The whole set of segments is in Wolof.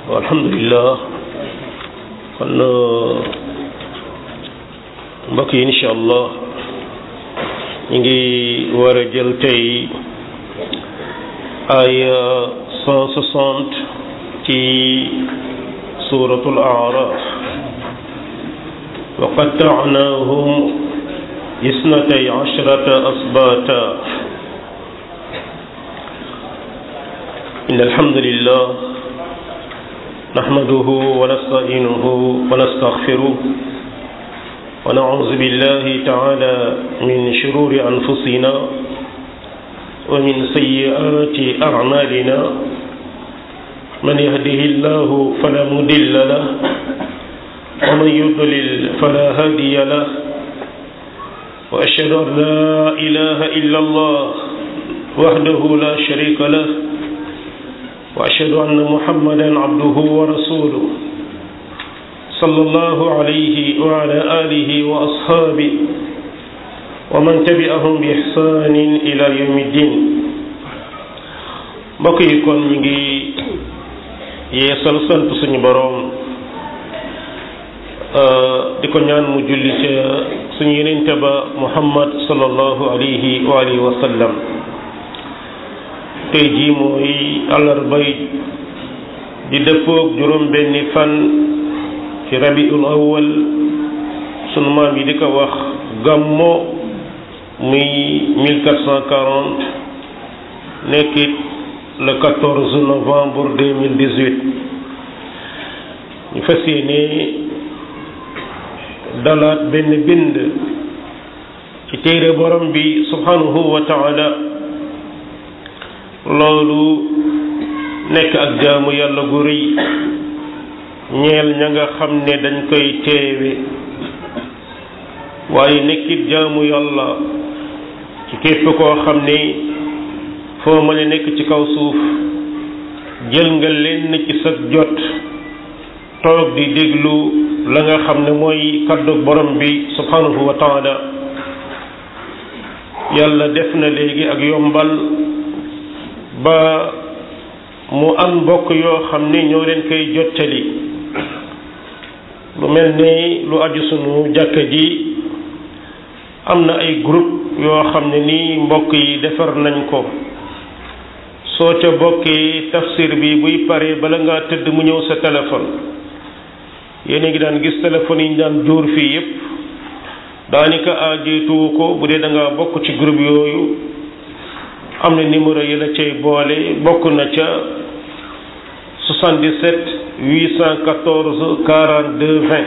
alhamdulilah kon mbokk yi incha allah ñu ngi war a jël tey ay cent soixante ci suratul araf wa qatta'nahum isnatay ashrata asbata إن الحمد لله نحمده ونستعينه ونستغفره ونعوذ بالله تعالى من شرور أنفسنا ومن سيئات أعمالنا من يهده الله فلا مضل له ومن يضلل فلا هادي له وأشهد أن لا إله إلا الله وحده لا شريك له وأشهد أن محمدا عبده ورسوله صلى الله عليه وعلى آله وأصحابه ومن تبعهم بإحسان إلى يوم الدين mbokk yi kon ñu ngi yeesal sant suñu boroom di ko ñaan mu julli ca suñu yenente ba muhammad sallallahu alayhi wa alihi wa sallam tey jii mooy àllarbay di dëppoog juróom benni fan ci rabiul awwal sunu maam yi di ko wax gàmmo muy 1440 nekkit le 14 novembre 2018 ñu fas yéene dalaat benn bind ci téere borom bi subhanahu wa taala loolu nekk ak jaamu yàlla gu rëy ñeel ña nga xam ne dañ koy teewe waaye nekkit jaamu yàlla ci képp koo xam ne foo mën a nekk ci kaw suuf jël nga lenn ci sa jot toog di déglu la nga xam ne mooy kaddu borom bi subhanahu wa taala yàlla def na léegi ak yombal ba mu am mbokk yoo xam ne ñoo leen koy jottali lu mel ni lu aju sunu jàkka ji am na ay groupe yoo xam ne nii mbokk yi defar nañ ko soo ca bokkee tafsir bi buy pare bala ngaa tëdd mu ñëw sa téléphone yéen a ngi daan gis téléphone yi ñu daan jóor fii yépp daanaka aajeetuwu ko bu dee da ngaa bokk ci groupe yooyu am na numéro yi la cay boole bokk na ca 77 814 42 20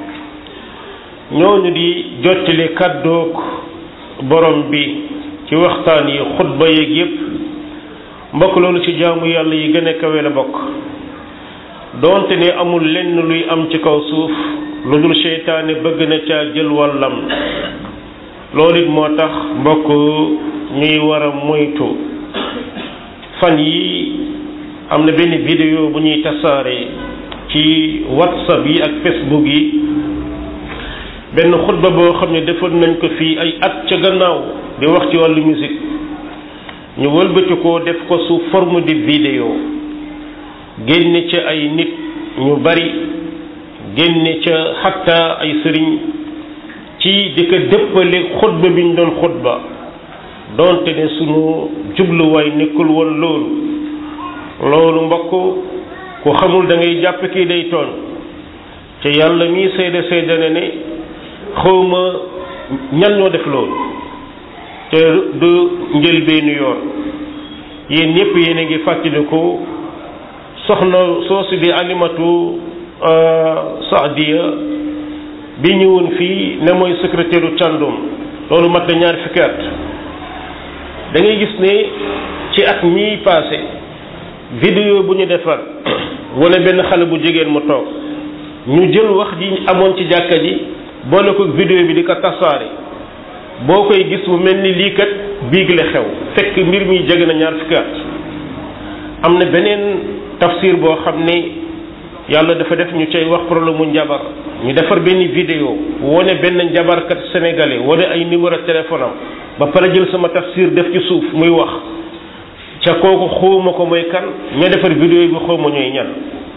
ñooñu di jottali kàddoog borom bi ci waxtaan yi xutba yeeg yépp mbokk loolu ci jaamu yàlla yi gën a kawe la bokk doonte ne amul lenn luy am ci kaw suuf lu dul seytaane bëgg na caa jël wàllam loolu it moo tax mbokk ñuy war a moytu fan yi am na benn vidéo bu ñuy tasaare ci whatsapp yi ak facebook yi benn xutba boo xam ne defoon nañ ko fii ay at ca gannaaw di wax ci wàllu musique ñu wëlbati ko def ko sous forme de vidéo génne ca ay nit ñu bari génne ca xatta ay sëriñ ci di ko dëppale xutba bi ñu doon xutba doonte ne sunu jubluwaay nekkul woon loolu loolu mbokk ku xamul da ngay jàpp kii day tooñ te yàlla mii seede seede na ne xawma ñan ñoo def loolu te du njëlbeenu yoon yéen ñëpp yéen a ngi fàttaliku soxna soosu di alimatu saadiya bi ñëwoon fii ne mooy secrétaire u càndum loolu mat na ñaar fukki at da ngay gis ne ci at mii passé vidéo bu ñu defar wala benn xale bu jigéen mu toog ñu jël wax ji amoon ci jàkka ji boole ko vidéo bi di ko tasaare boo koy gis mu mel ni lii kat biig la xew fekk mbir mi jege na ñaar fukki at am na beneen tafsir boo xam ne yàlla dafa def ñu cay wax problème mu njabar ñu defar benn vidéo wone benn njabarkat sénégalais wone ay numéro téléphone am ba pare jël sama tafsir def ci suuf muy wax ca kooku xawma ko mooy kan ña defar vidéo bi xawma ñooy ñan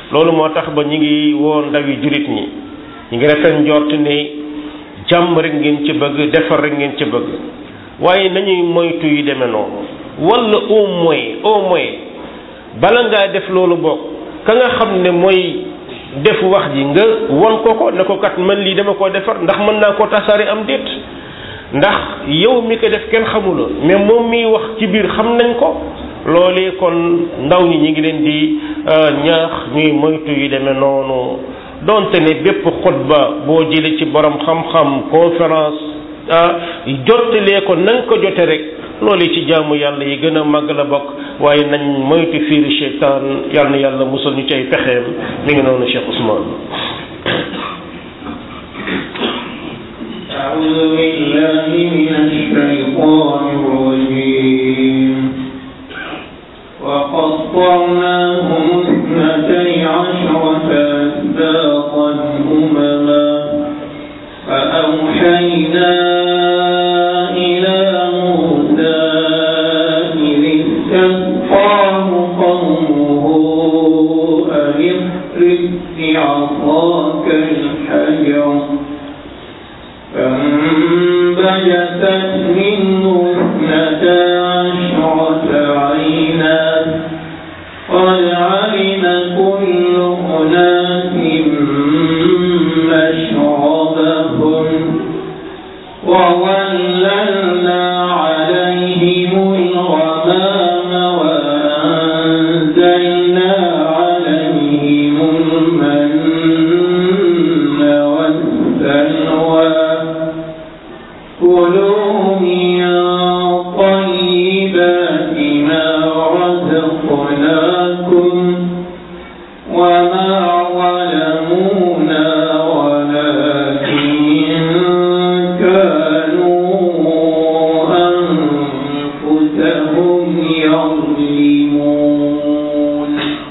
loolu moo tax ba ñi ngi woo ndawi jurit ñi ñi ngi rafet njort ne jàmm rek ngeen ci bëgg defar rek ngeen ci bëgg waaye nañuy moytu yu demee noonu wala au moins au moins bala ngaa def loolu bokk ka nga xam ne mooy def wax ji nga won ko ko ne ko kat man lii dama koo defar ndax mën naa koo tasaare am déet ndax yow mi ko def kenn xamula mais moom miy wax ci biir xam nañ ko loolee kon ndaw ñi ñi ngi leen di ñaax ñuy moytu yu demee noonu donte ne bépp xutba boo jëlee ci borom xam-xam conférence ah jottalee ko nañ ko jote rek loolu ci jaamu yàlla yi gën a màgg la bokk waaye nañ moytu fiiri seytaan yàlla na yàlla musal ñu ci ay pexeem mi ngi noonu Cheikh Ousmane أعوذ بالله من الشيطان الرجيم وقطعناهم اثنتي عشرة أسباطا أمما فأوحينا إلى موسى إذ استسقاه قومه أن اضرب بعصاك الحجر فانبجست منه اثنتا عشرة عينا قد علم كل أناس مشربهم وظللنا عليهم الغمام وأنزلنا عليهم المن والسلوى كلوا من طيبات ما رزقناكم وما ظلمونا ولكن كانوا أنفسهم يظلمون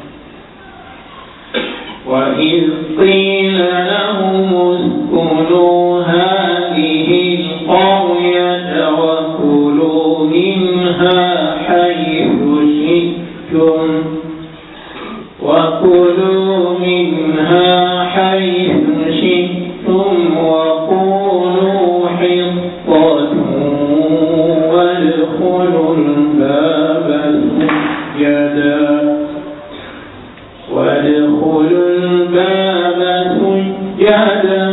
وإذ قيل لهم اسكنوا هذه القرية وكلوا منها حيث شئتم وكلوا منها حيث شئتم وقولوا حطة وادخلوا الباب سجدا وادخلوا الباب سجدا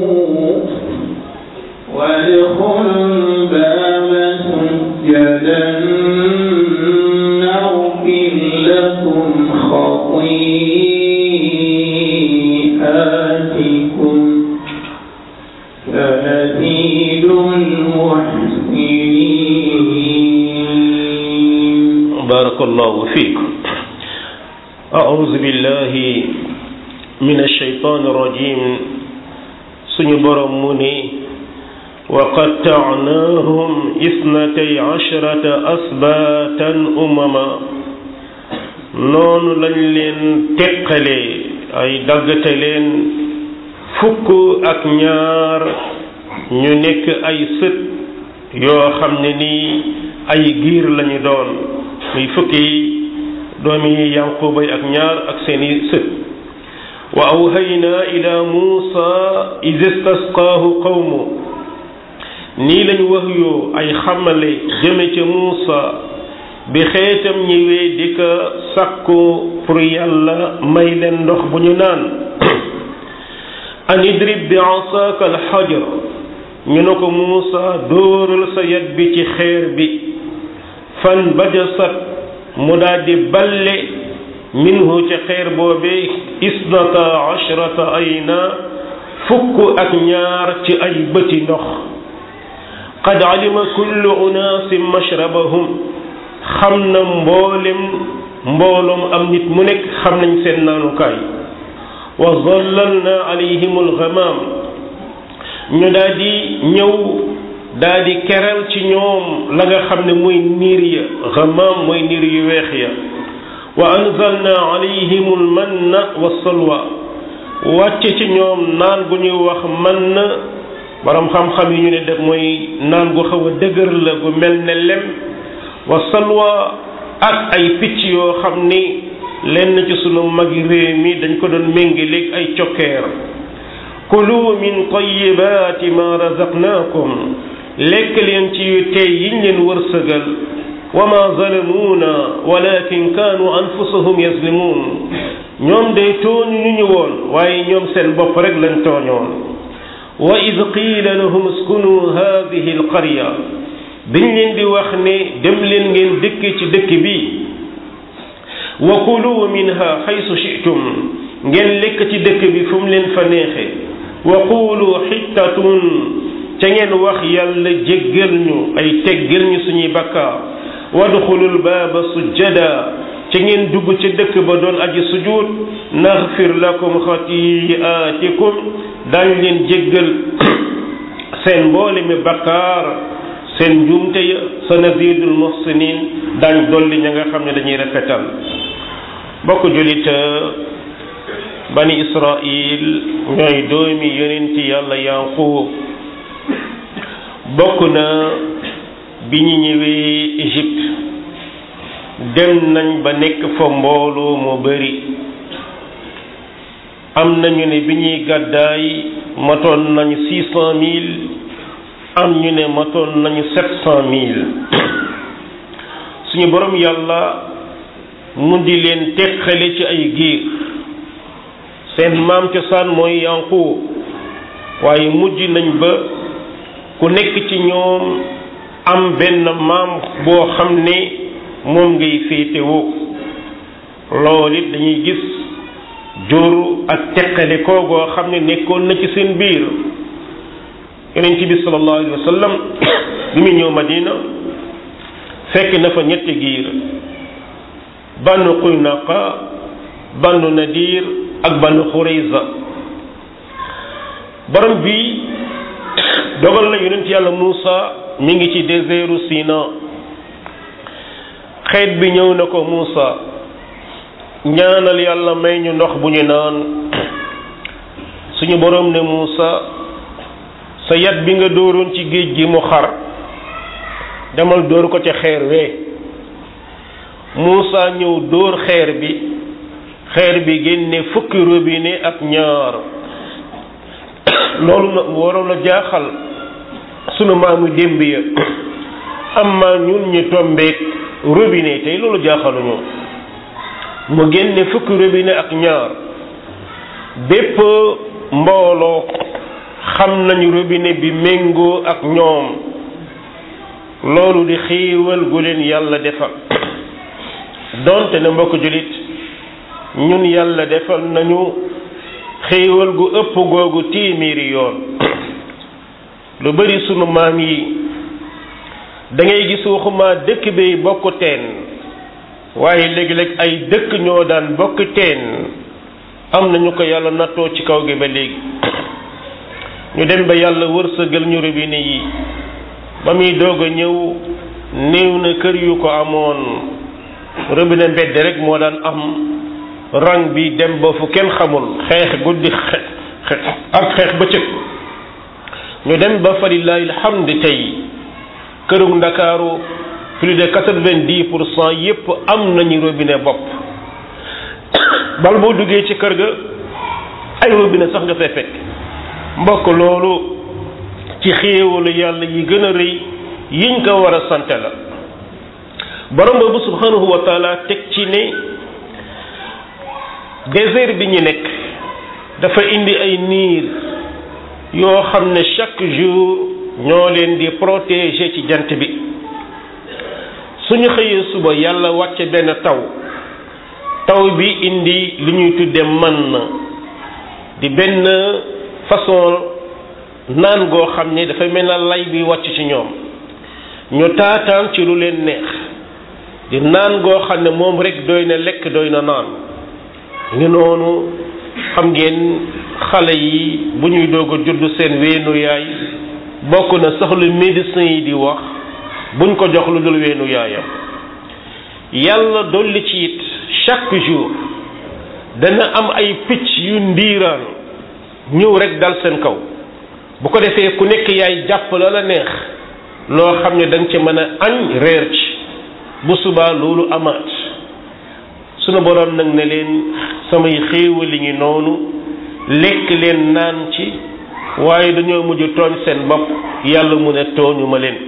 وادخلوا الباب سجدا نغفر لكم خطيئاتكم سنزيد المحسنين بارك الله فيكم أعوذ بالله من الشيطان الرجيم سني برم مني وقطعناهم اثنتي عشرة أسباتا أمما noonu lañ leen teqale ay daggate leen fukk ak ñaar ñu nekk ay sët yoo xam ne nii ay giir lañu doon muy fukki doomi yanquba ak ñaar ak seeni sët wa awhayna ila muusa iz istasqaahu qawmu nii lañ wax yoo ay xamale jëme ca muusa bi xeetam ñëwee di ko sàkku pour yàlla may leen ndox bu ñu naan an idrib bi asaaka alxajar ñu ne ko muusa dóoral sa yat bi ci xeer bi fan bajasat mu daal di balle minhu ca xeer boobee isnata ashrata ayna fukk ak ñaar ci ay bëti ndox qad alima kullu unaasin mashrabahum xam na mboolem mbooloom am nit mu nekk xam nañ seen naanukaay wa zallalna alayhim alghamam ñu daal di ñëw daal di keral ci ñoom la nga xam ne mooy niir ya ghamam mooy niir yu weex ya wa anzalna alayhim almanna wa salwa wàcce ci ñoom naan gu ñuy wax man borom xam-xam yi ñu ne def mooy naan gu xaw a dëgër la gu mel ne lem wa salwa ak ay picc yoo xam ni lenn ci sunu magi réew mi dañ ko doon méngaleeg ay cokkeer kulu min tayibaati ma razaqnaakum lekk leen ci yu tey yiñ leen wërsëgal wa ma zalamuuna walakin kaanu anfusahum yazlimuun ñoom day tooñ ñu ñu woon waaye ñoom seen bopp rek lañ tooñoon wa id qiila lahum uskunu hadihi alqarya dañ leen di wax ne dem leen ngeen dëkk ci dëkk bi wa kulu minha xaysu shi'tum ngeen lekk ci dëkk bi fu mu leen fa neexe wa qulu xittatun ca ngeen wax yàlla jéggal ñu ay teggal ñu suñuy bakkaar wadxulul baaba sujjada ca ngeen dugg ca dëkk ba doon aji sujud naxfir lakum xatiaatikum daañu leen jéggal seen mboole mi bakkaar seen njuumte ya sa nazidul muhsinin daañ dolli ña nga xam ne dañuy rafetal bokk julit bani israil ñooy doomi yonenti yàlla yanqub bokk na bi ñu ñëwee Égypte dem nañ ba nekk fa mbooloo mu bari am nañu ne bi ñuy gàddaay matoon nañu six cent mille am ñu ne matoon nañu sept cent mille suñu borom yàlla mu di leen teqale ci ay giir seen maam cosaan mooy Yanqub waaye mujj nañ ba ku nekk ci ñoom am benn maam boo xam ne moom ngay féetewoo loolu it dañuy gis jur ak teqale koo goo xam ne nekkoon na ci seen biir yonent bi sallallahu alayhi wa sallam bi muy ñëw Madina fekk na fa ñetti giir banu Qaynuqa banu Nadir ak banu Xurayza borom bi dogal na yonent yàlla Muusa mi ngi ci désertu Sina xeet bi ñëw na ko Muusa ñaanal yàlla may ñu ndox bu ñu naan suñu borom ne Muusa sa yat bi nga dóoroon ci géej gi mu xar demal dóor ko ca xeer wee Muusa ñëw dóor xeer bi xeer bi génne fukki robinet ak ñaar loolu na waroon a jaaxal sunu maamu démb ya amma ñun ñu tombeek robinet tey loolu jaaxaluñu mu génne fukki robinet ak ñaar bépp mbooloo xam nañu robinet bi méngoo ak ñoom loolu di xiiwal gu leen yàlla defal donte ne mbokk jullit ñun yàlla defal nañu xéewal gu ëpp googu téeméeri yoon lu bari sunu maam yi da ngay gis waxuma dëkk bi bokk teen waaye léegi-léeg ay dëkk ñoo daan bokk teen am nañu ko yàlla nattoo ci kaw gi ba léegi ñu dem ba yàlla wërsëgal ñu robinet yi ba muy doog a ñëw néew na kër yu ko amoon robinet mbedd rek moo daan am rang bi dem ba fu kenn xamul xeex guddi xeex ak xeex bëccëg ñu dem ba fa lillahi alhamd tey kërug ndakaaru plus de quatre-vingt-dix pour cent yépp am nañu robinet bopp bal boo duggee ci kër ga ay robinet sax nga fay fekk mbokk loolu ci xéewalu yàlla yi gën a rëy yiñ ko war a sante la borom boobu subhanahu wa taala teg ci ne désert bi ñu nekk dafa indi ay niir yoo xam ne chaque jour ñoo leen di protéger ci jant bi suñu xëyee suba yàlla wàcce benn taw taw bi indi li ñuy tudde man na di benn façon naan goo xam ne dafay mel na lay bi wàcc ci ñoom ñu taataan ci lu leen neex di naan goo xam ne moom rek doy na lekk doy na naan ngi noonu xam ngeen xale yi bu ñuy doog a judd seen weenu yaay bokk na sax lu médecin yi di wax buñ ko jox lu dul weenu yaayam yàlla dolli ci it chaque jour dana am ay picc yu ndiiraan ñëw rek dal seen kaw bu ko defee ku nekk yaay jàpp la la neex loo xam ne da nga ci mën a añ reer ci bu subaa loolu amaat sunu borom nag ne leen samay xéewali ngi noonu lekk leen naan ci waaye dañoo mujj tooñ seen bopp yàlla mu ne tooñu ma leen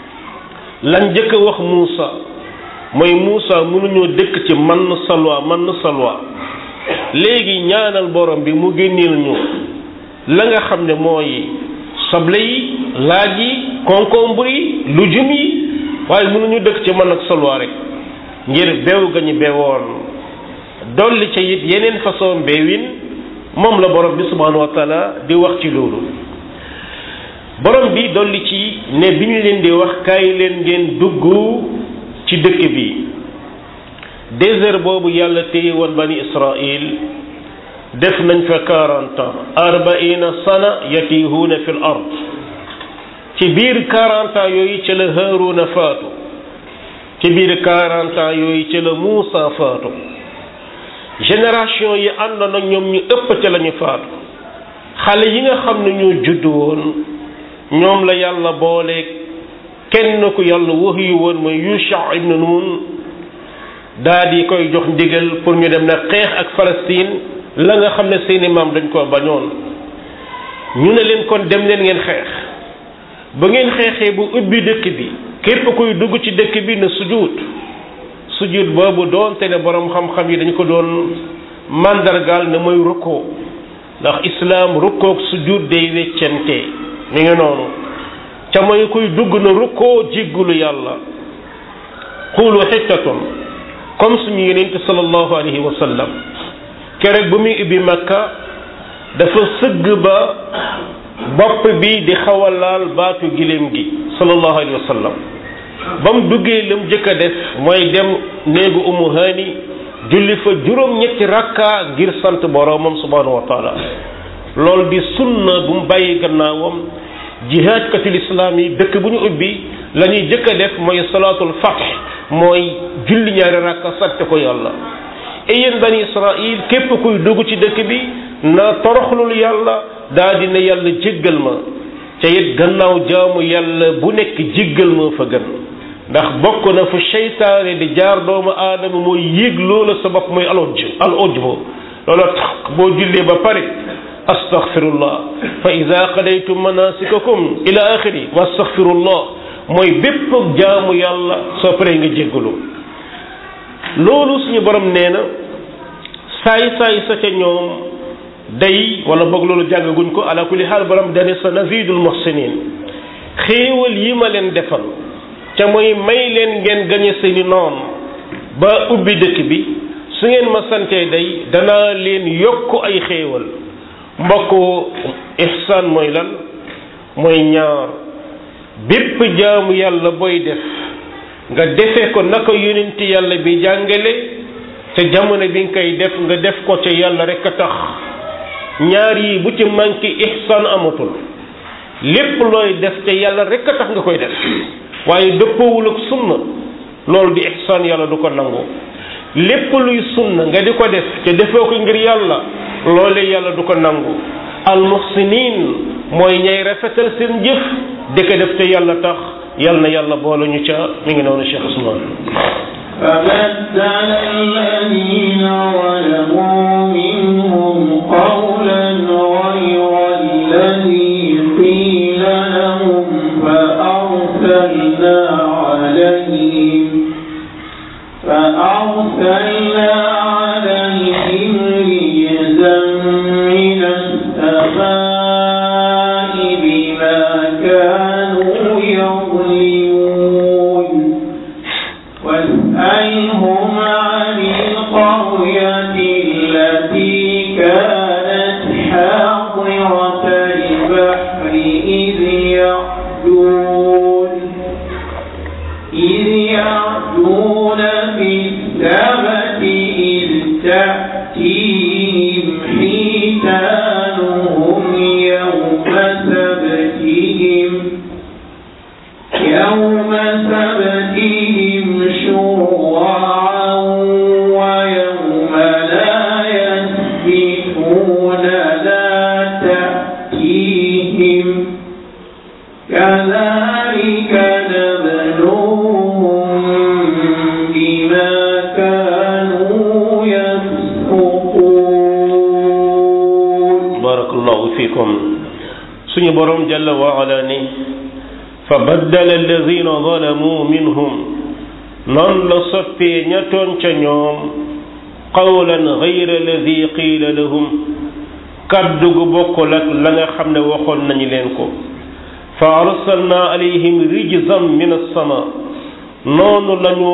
lan njëkk a wax Muusa mooy Muusa mënuñoo dëkk ci man salwa man salwa léegi ñaanal borom bi mu génneel ñu la nga xam ne mooy soble yi laaj yi concombre yi lujum yi waaye mënuñu dëkk ci man ak salwa rek ngir beew ga ñu beewoon dolli ca it yeneen façon beewin moom la borom bi subhanahu wa taala di wax ci loolu borom bi dolli ci ne bi ñu leen di wax kaay leen ngeen dugg ci dëkk bi désert boobu yàlla téye woon bani israil def nañ fa quarante ans arbaina sana yatihuuna fi l ard ci biir quarante ans yooyu ca la haaruna faatu ci biir quarante ans yooyu ca la muusa faatu génération yi àndoon ak ñoom ñu ëpp ca la ñu faatu xale yi nga xam ne ñoo judd woon ñoom la yàlla boole kenn ku yàlla waxyu woon mooy Yusha ibn Nun daa di koy jox ndigal pour ñu dem na xeex ak Palestine la nga xam ne seeni maam dañ koo bañoon ñu ne leen kon dem leen ngeen xeex ba ngeen xeexee bu ubbi dëkk bi képp kuy dugg ci dëkk bi na sujud sujud boobu doonte ne borom xam-xam yi dañ ko doon mandargaal ne mooy rukkoo ndax islaam rukkoog sujud day weccante mi ngi noonu ca mooy kuy dugg na rukkoo jéggulu yàlla xuulu xittatun comme suñu yonent sallallahu alayhi wa sallam keroog bu muy ubbi makka dafa sëgg ba bopp bi di xaw a laal baatu giléem gi sallallahu alayhi wa sallam ba mu duggee lam jëkk a def mooy dem néegu umu haani julli fa juróom-ñetti rakka ngir sant boroomam subhanahu wa taala loolu di sunna bu mu bàyyi gannaawam jihaadkatul islaam yi dëkk bu ñu ubbi la ñuy jëkk a def mooy salaatul fath mooy julli ñaari rakka sant ko yàlla et yéen bani israil képp kuy dugg ci dëkk bi na toroxlul yàlla daa dina yàlla jéggal ma ca it gannaaw jaamu yàlla bu nekk jéggal ma fa gën ndax bokk na fu seytaane di jaar doomu aadama mooy yéeg loola sa bopp mooy al ujj al ujbu loola tax boo jullee ba pare astaghfirullah fa ida qadaytum manasikakum ila axiri wa astaghfirullah mooy bépp jaamu yàlla soo paree nga jéggalu loolu suñu borom nee na saay saay sa ca ñoom day wala boog loolu jàngaguñ ko ala kulli xaal borom dane sa nazidul muhsinin xéewal yi ma leen defal ca mooy may leen ngeen gañe seeni noon ba ubbi dëkk bi su ngeen ma santee day danaa leen yokk ay xéewal mbokk ihsaan mooy lan mooy ñaar bépp jaamu yàlla booy def nga defe ko naka yonent yàlla bi jàngale te jamono bi nga koy def nga def ko ca yàlla rek a tax ñaar yi bu ci manqué ihsaan amatul lépp looy def te yàlla rek a tax nga koy def waaye dëppoowul ak sunna loolu di ihsaan yàlla du ko nangu lépp luy sunna nga di ko def te defoo ko ngir yàlla loole yàlla du ko nangu al muhsinin mooy ñay rafetal seen jëf di ko def te yàlla tax yàlla na yàlla boole ñu ca mi ngi noonu Cheikh Ousmane فبدل الذين ظلموا منهم قولا غير الذي قيل لهم فأرسلنا عليهم فأرسلنا عليهم رجزا من السماء بما كانوا يظلمون واسألهم عن القرية التي كانت حاضرة البحر إذ يعدون إذ يعدون في السبت إذ تأتيهم حيتانهم يوم سبتهم يوم سبتهم شرعا ويوم لا يسبتون لا تأتيهم كذلك نبلوهم بما كانوا barakallahu fikum suñu borom jalla wa ala ni fa baddala alladina zalamu minhum noonu la soppee ña tooñ ca ñoom qawlan gayra alladi qiila lahum kaddu gu bokkul ak la nga xam ne waxoon nañu leen ko fa arsalna alayhim rijzan min as-sama noonu lañu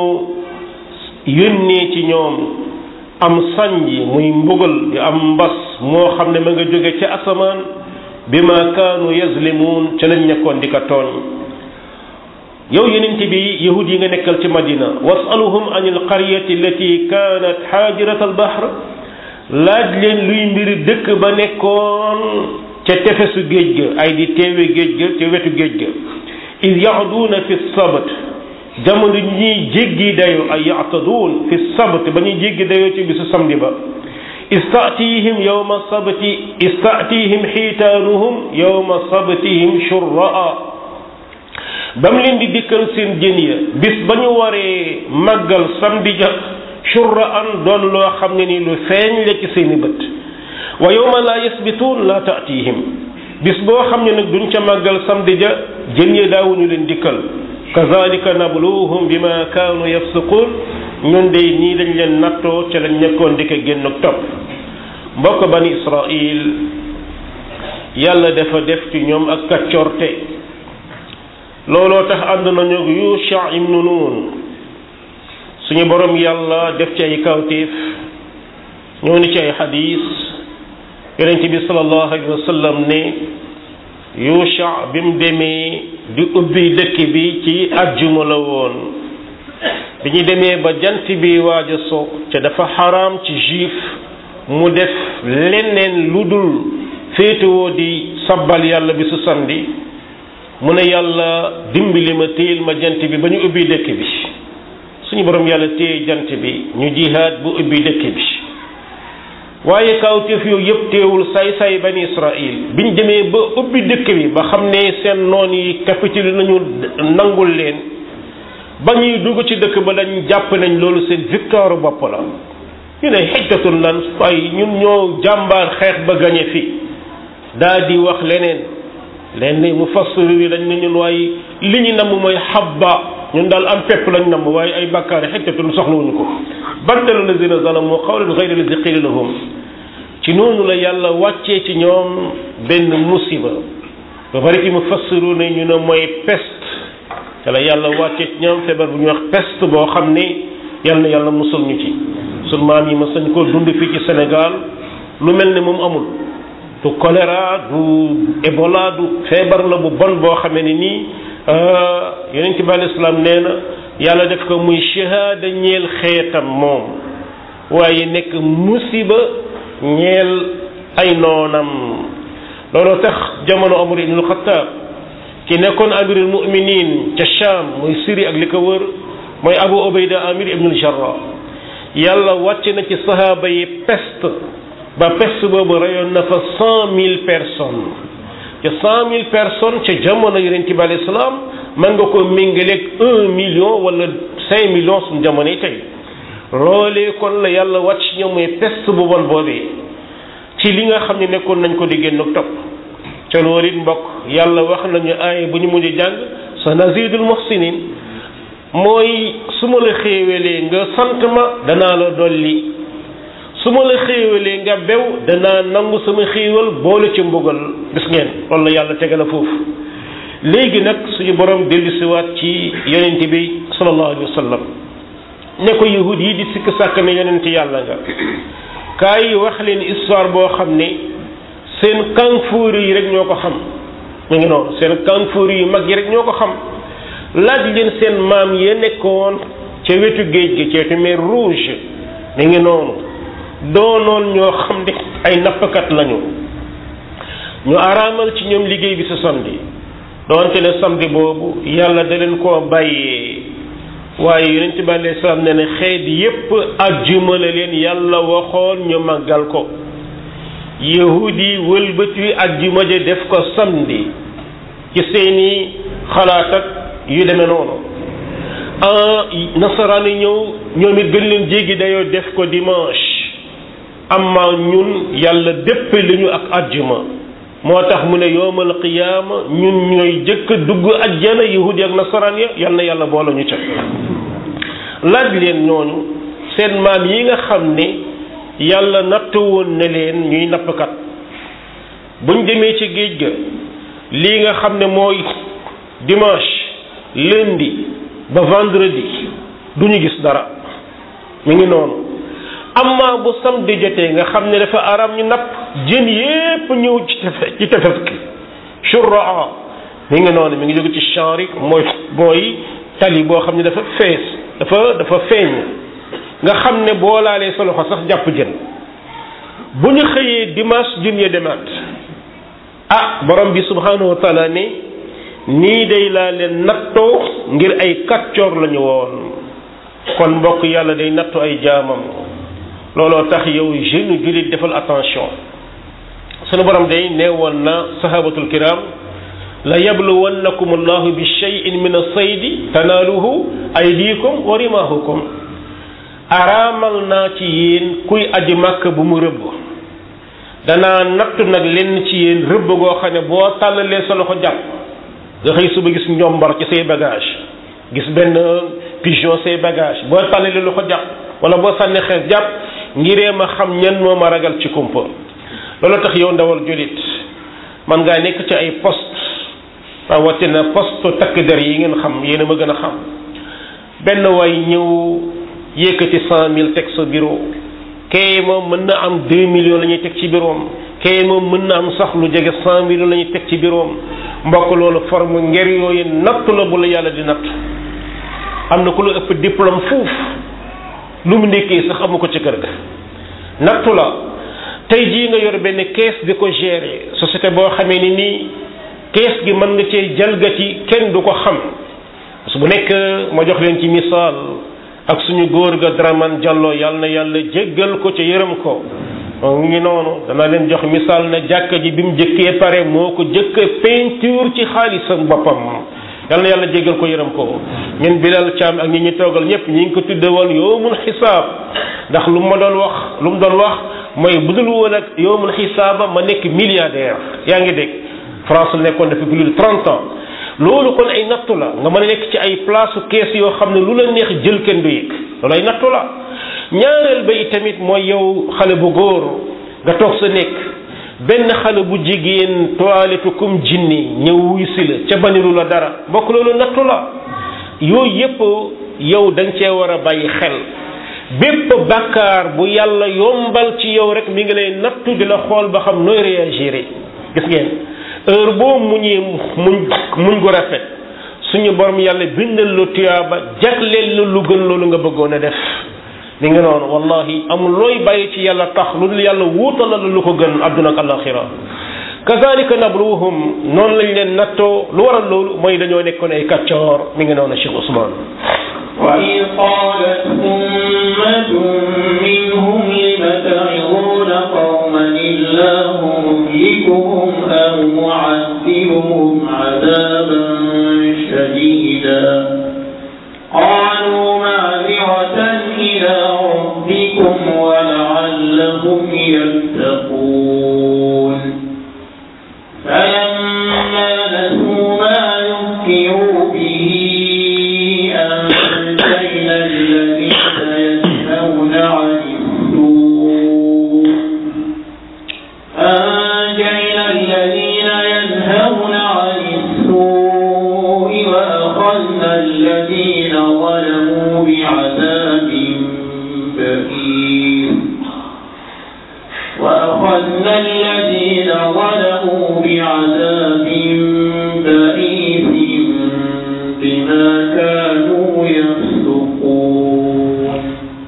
yónnee ci ñoom am sanji muy mbugal di am mbas moo xam ne ma nga jóge ca asamaan bi ma kaanu yazlimuun ca lañ nekkoon di ko tooñ yow yenent bi yahud yi nga nekkal ci madina wasaluhum an alqaryati allati kaanat xaajirat albahr laaj leen luy mbiri dëkk ba nekkoon ca tefesu géej ga ay di teewe géej ga ca wetu géej ga id yaxduuna fi sabt jamono ñuy jéggi dayo ay yactaduun fi sabt ba ñuy jéggi dayoo ci bisu samedi ba istatihim yowma sabti istatihim xiitaanuhum yowma sabtihim shurraa ba mu leen di dikkal seen jën ya bis ba ñu waree màggal samedi ja shurraan doon loo xam ne ni lu feeñ la ci seeni bët wa yowma laa yasbituun laa taatihim bis boo xam ne nag duñ ca màggal samedi ja jën ya daawuñu leen dikkal kazalika nabluhum bima kaanu yafsuqun ñun de nii dañ leen nattoo ca lañ nekkoon di ko génn topp mbokk bani israil yàlla dafa def ci ñoom ak kaccorte looloo tax ànd nañu Yusha ibnu Nun suñu borom yàlla def ci ay kawtéef ñoo ni ci ay xadis yonent bi sallallahu alayhi wa sallam ne Yusha bi mu demee di ubbi dëkk bi ci ajjuma la woon bi ñu demee ba jant bi waaj a so ca dafa xaraam ci juif mu def leneen lu dul féetewoo di sabbal yàlla bi su samedi mu ne yàlla dimbali ma téyel ma jant bi ba ñu ubbi dëkk bi suñu borom yàlla téye jant bi ñu jihaad bu ubbi dëkk bi waaye kawteef yooyu yëpp teewul say-say bani israil biñ demee ba ubbi dëkk bi ba xam ne seen noon yi capitule nañu nangul leen ba ñuy dugg ci dëkk ba dañ jàpp nañ loolu seen victoire bopp la ñu ne xijtatun lan ay ñun ñoo jàmbaar xeex ba gañe fi daa di wax leneen leen ni mu fassir yi dañ ne ñun waaye li ñu namm mooy xabba ñun daal am pepp lañ namm waaye ay bàkkaari xijtatun soxlawuñu ko baddalu lazina zalamu qawlan ghayra lazi qila lahum ci noonu la yàlla wàccee ci ñoom benn musiba ba bari ci mu fassiru ne ñu ne mooy peste te la yàlla wàccee ci ñoom feebar bu ñuy wax peste boo xam ne yàlla na yàlla musul ñu ci sun maam yi ma sañ koo dund fii ci Sénégal lu mel ne moom amul du choléra du Ebola du feebar la bu bon boo xamee ne nii yonent bi alei salaam nee na yàlla def ko muy shahada ñeel xeetam moom waaye nekk musiba ñeel ay noonam looloo tax jamono Omar ibnul Xattaab ki nekkoon amirul muminin ca Sham muy Syrie ak li ko wër mooy Abu Ubayda Amir ibnul Jarrah yàlla wàcc na ci sahaaba yi peste ba peste boobu reyoon na fa cent mille personnes ca cent mille personnes ca jamono yonent bi alayhi salaam mën nga ko méngaleeg un million wala cinq millions suñu jamono yi tey loolee kon la yàlla wàcc ñoom muy peste bu bon boobee ci li nga xam ne nekkoon nañ ko di génn topp ca loolu it mbokk yàlla wax nañu aaya bu ñu mujj jàng sa nazidul muhsinin mooy su ma la xéewalee nga sant ma danaa la dolli su ma la xéewalee nga bew danaa nangu sama xéewal boole ci mbugal gis ngeen loolu la yàlla tegal a foofu léegi nag suñu borom dellusiwaat ci yonent bi sallallahu alayhi wa sallam ne ko yahud yi di sikk sàkk ne yonent yàlla nga kaay wax leen histoire boo xam ne seen kanfuur yi rek ñoo ko xam mu ngi noonu seen kanfuur yu mag yi rek ñoo ko xam laaj leen seen maam ya nekkoon ca wetu géej gi ca wetu mer rouge mi ngi noonu doonoon ñoo xam ne ay nappkat lañu ñu araamal ci ñoom liggéey bi sa samedi doonte ne samedi boobu yàlla da leen koo bàyyee waaye yonent bi alayhi salaam ne ne xeet yépp ajjuma la leen yàlla waxoon ñu màggal ko yahudi wëlbati ajjuma ja def ko samedi ci seeni xalaat ak yu demee noonu nasaraan yi ñëw ñoom it gën leen jéggi dayoo def ko dimanche amma ñun yàlla dépp li ñu ak ajjuma moo tax mu ne yowmal qiyaama ñun ñooy jëkk dugg ajjana yahudi ak nasaraan ya yal na yàlla boole ñu ca laaj leen ñooñu seen maam yi nga xam ne yàlla nattu woon na leen ñuy nappkat buñ demee ci géej ga lii nga xam ne mooy dimanche lundi ba vendredi du ñu gis dara mi ngi noonu amma bu samedi jotee nga xam ne dafa aram ñu napp jën yépp ñëw ci tefe ci tefes gi shurraa mi ngi noonu mi ngi jóge ci chanri mooy mooy tali boo xam ne dafa fees dafa dafa feeñ nga xam ne boo laalee sa loxo sax jàpp jën bu ñu xëyee dimanche jën ya demaat ah borom bi subhanahu wa taala ne nii day laa leen nattoo ngir ay kàccoor lañu woon kon mbokk yàlla day nattu ay jaamam looloo tax yow jeune jullit defal attention sunu borom day nee woon na sahabatul kiram la yabluwannakum allahu bi cheyin min asaydi tanaaluhu aydikum wa rimahukum araamal naa ci yéen kuy aji màkk bu mu rëbb danaa nattu nag lenn ci yéen rëbb goo xam ne boo tàllalee sa loxo jàpp nga xëy suba gis njombar ci say bagage gis benn pigeon say bagage boo tàllalee loxo jàpp wala boo sànni xees jàpp ngiree ma xam ñan moo ma ragal ci kumpa loolu tax yow ndawal jullit man ngaa nekk ci ay poste rawatina poste takk der yi ngeen xam yéen a ma gën a xam benn waay ñëw yëkkati cent mille teg sa bureau kay moom mën na am deux millions la ñuy teg ci bureau am kay moom mën na am sax lu jege cent millions la ñuy teg ci bureau am mbokk loolu forme nger yooyu natt la bu la yàlla di natt am na ku la ëpp diplôme fuuf lu mu nekkee sax amu ko ci kër ga nattu la tey jii nga yor benn caisse di ko gérer société boo xamee ni nii caisse gi mën nga cee jalgati kenn du ko xam su bu nekk ma jox leen ci misaal ak suñu góor ga Dramane Diallo yàlla na yàlla jéggal ko ca yërëm ko mu ngi noonu dana leen jox misaal na jàkka ji bi mu jëkkee pare moo ko jëkk peinture ci xaalisam boppam yàlla na yàlla jéggal ko yërëm ko ñun Bilal Thiam ak ñi ñu toogal ñëpp ñi ngi ko tudde woon yowmul xisaab ndax lu ma doon wax lu mu doon wax mooy budul woon ak yowmul xisaaba ma nekk milliardaire yaa ngi dégg France la nekkoon depuis plus de trente ans loolu kon ay nattu la nga mën a nekk ci ay place kees yoo xam ne lu la neex jël kenn du yëg loolu ay nattu la ñaareel ba itamit mooy yow xale bu góor nga toog sa nekk benn xale bu jigéen toilette comme jinni ñëw wuy si la ca banilu la dara bokk loolu nattu la yooyu yépp yow da nga cee war a bàyyi xel bépp bàkkaar bu yàlla yombal ci yow rek mi ngi lay nattu di la xool ba xam nooy réagir gis ngeen heure boo muñee muñ muñ gu rafet suñu borom yàlla bindal lu tuyaaba jagleel la lu gën loolu nga bëggoon a def li nga noonu wallahi amul looy bàyyi ci yàlla tax lu dul yàlla wuutal la lu ko gën adduna ak alaxira kazalika nabluhum noonu lañ leen nattoo lu waral loolu mooy dañoo nekkoon ay kàccoor mi ngi noonu Cheikh Ousmane وإذ قالت أمة منهم لم تعظون قوما الله مهلكهم أو معذبهم عذابا شديدا قالوا معذرة إلى ربكم ولعلهم يتقون فلما نسوا ما ذكروا به أنجينا الذين ينهون عن السوء أنجينا الذين ينهون عن السوء وأخذنا الذين ظلموا بعذاب بئيس وأخذنا الذين ظلموا بعذاب بئيس بما كانوا يفسقون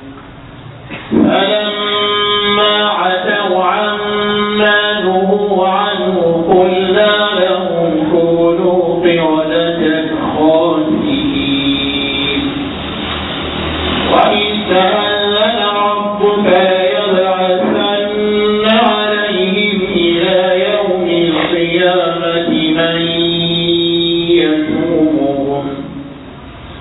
فلما عتوا عما نهوا عنه قلنا لهم كونوا قردة خاسئين وإذ تأذن ربك ليبعثن عليهم إلى يوم القيامة من يسومهم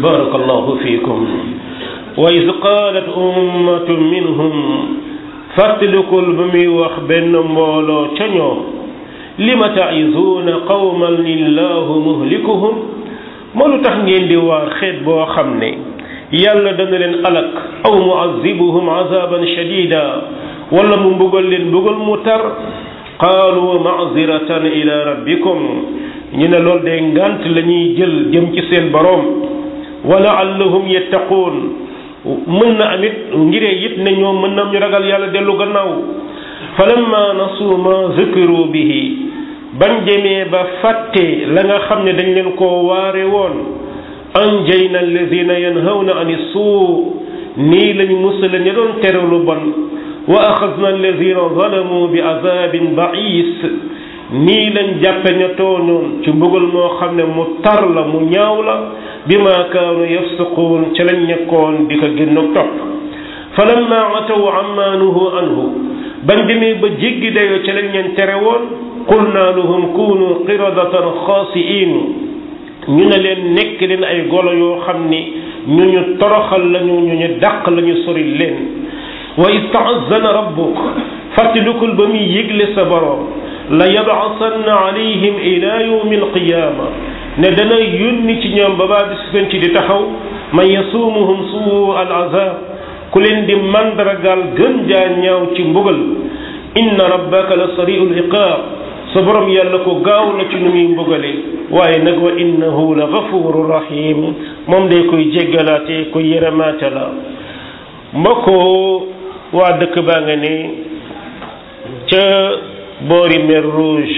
barakallahu fiikum wa iz qaalat ummatun minhum fàttalikul ba muy wax benn mbooloo ca ñoom lima ta'izuuna qawman lillahu muhlikuhum moo lu tax ngeen di waar xeet boo xam ne yàlla dana leen alak aw mu'azzibuhum azaban shadida wala mu mbugal leen mbugal mu tar qaalu ma'ziratan ila rabbikum ñu ne loolu de ngant la ñuy jël jëm ci seen boroom wa la'allahum yattaquun mën na amit ngiree it ne ñoom mën na ñu ragal yàlla dellu gannaaw falamma nasu ma zukiru bihi bañ jëmee ba fàtte la nga xam ne dañ leen koo waare woon anjayna alladina yanhawna ani suu nii lañ musala ña doon tere lu bon wa axadna alladina zalamu bi azabin bais nii lañ jàppe ña tooñoon ci mbugal moo xam ne mu tar la mu ñaaw la bi ma kaanu yafsuquun ca lañ nekkoon di ko génnoog topp falamma ataw amma nuhu anhu bañ demee ba jéggi dayoo ca lañ leen tere woon qulna lahum kunu qiradatan xaasiin ñu ne leen nekk leen ay golo yoo xam ni ñu ñu toroxal lañu ñu ñu dàq lañu sori leen wa istaazana rabbuk fàttalikul ba muy yëgle sa boroom la yabcasanna alayhim ila yawmi alqiyaama ne dana yónni ci ñoom ba baa bis penc di taxaw man yasuumuhum suu al azab ku leen di mandargaal gën jaa ñaaw ci mbugal inna rabbaka la sariu liqaab sa borom yàlla ko gaaw la ci nu muy mbugale waaye nag wa innahu la gafuru rahim moom day koy jéggalaate koy yërëmaate la mbokkoo waa dëkk baa nga ne ca boori mer rouge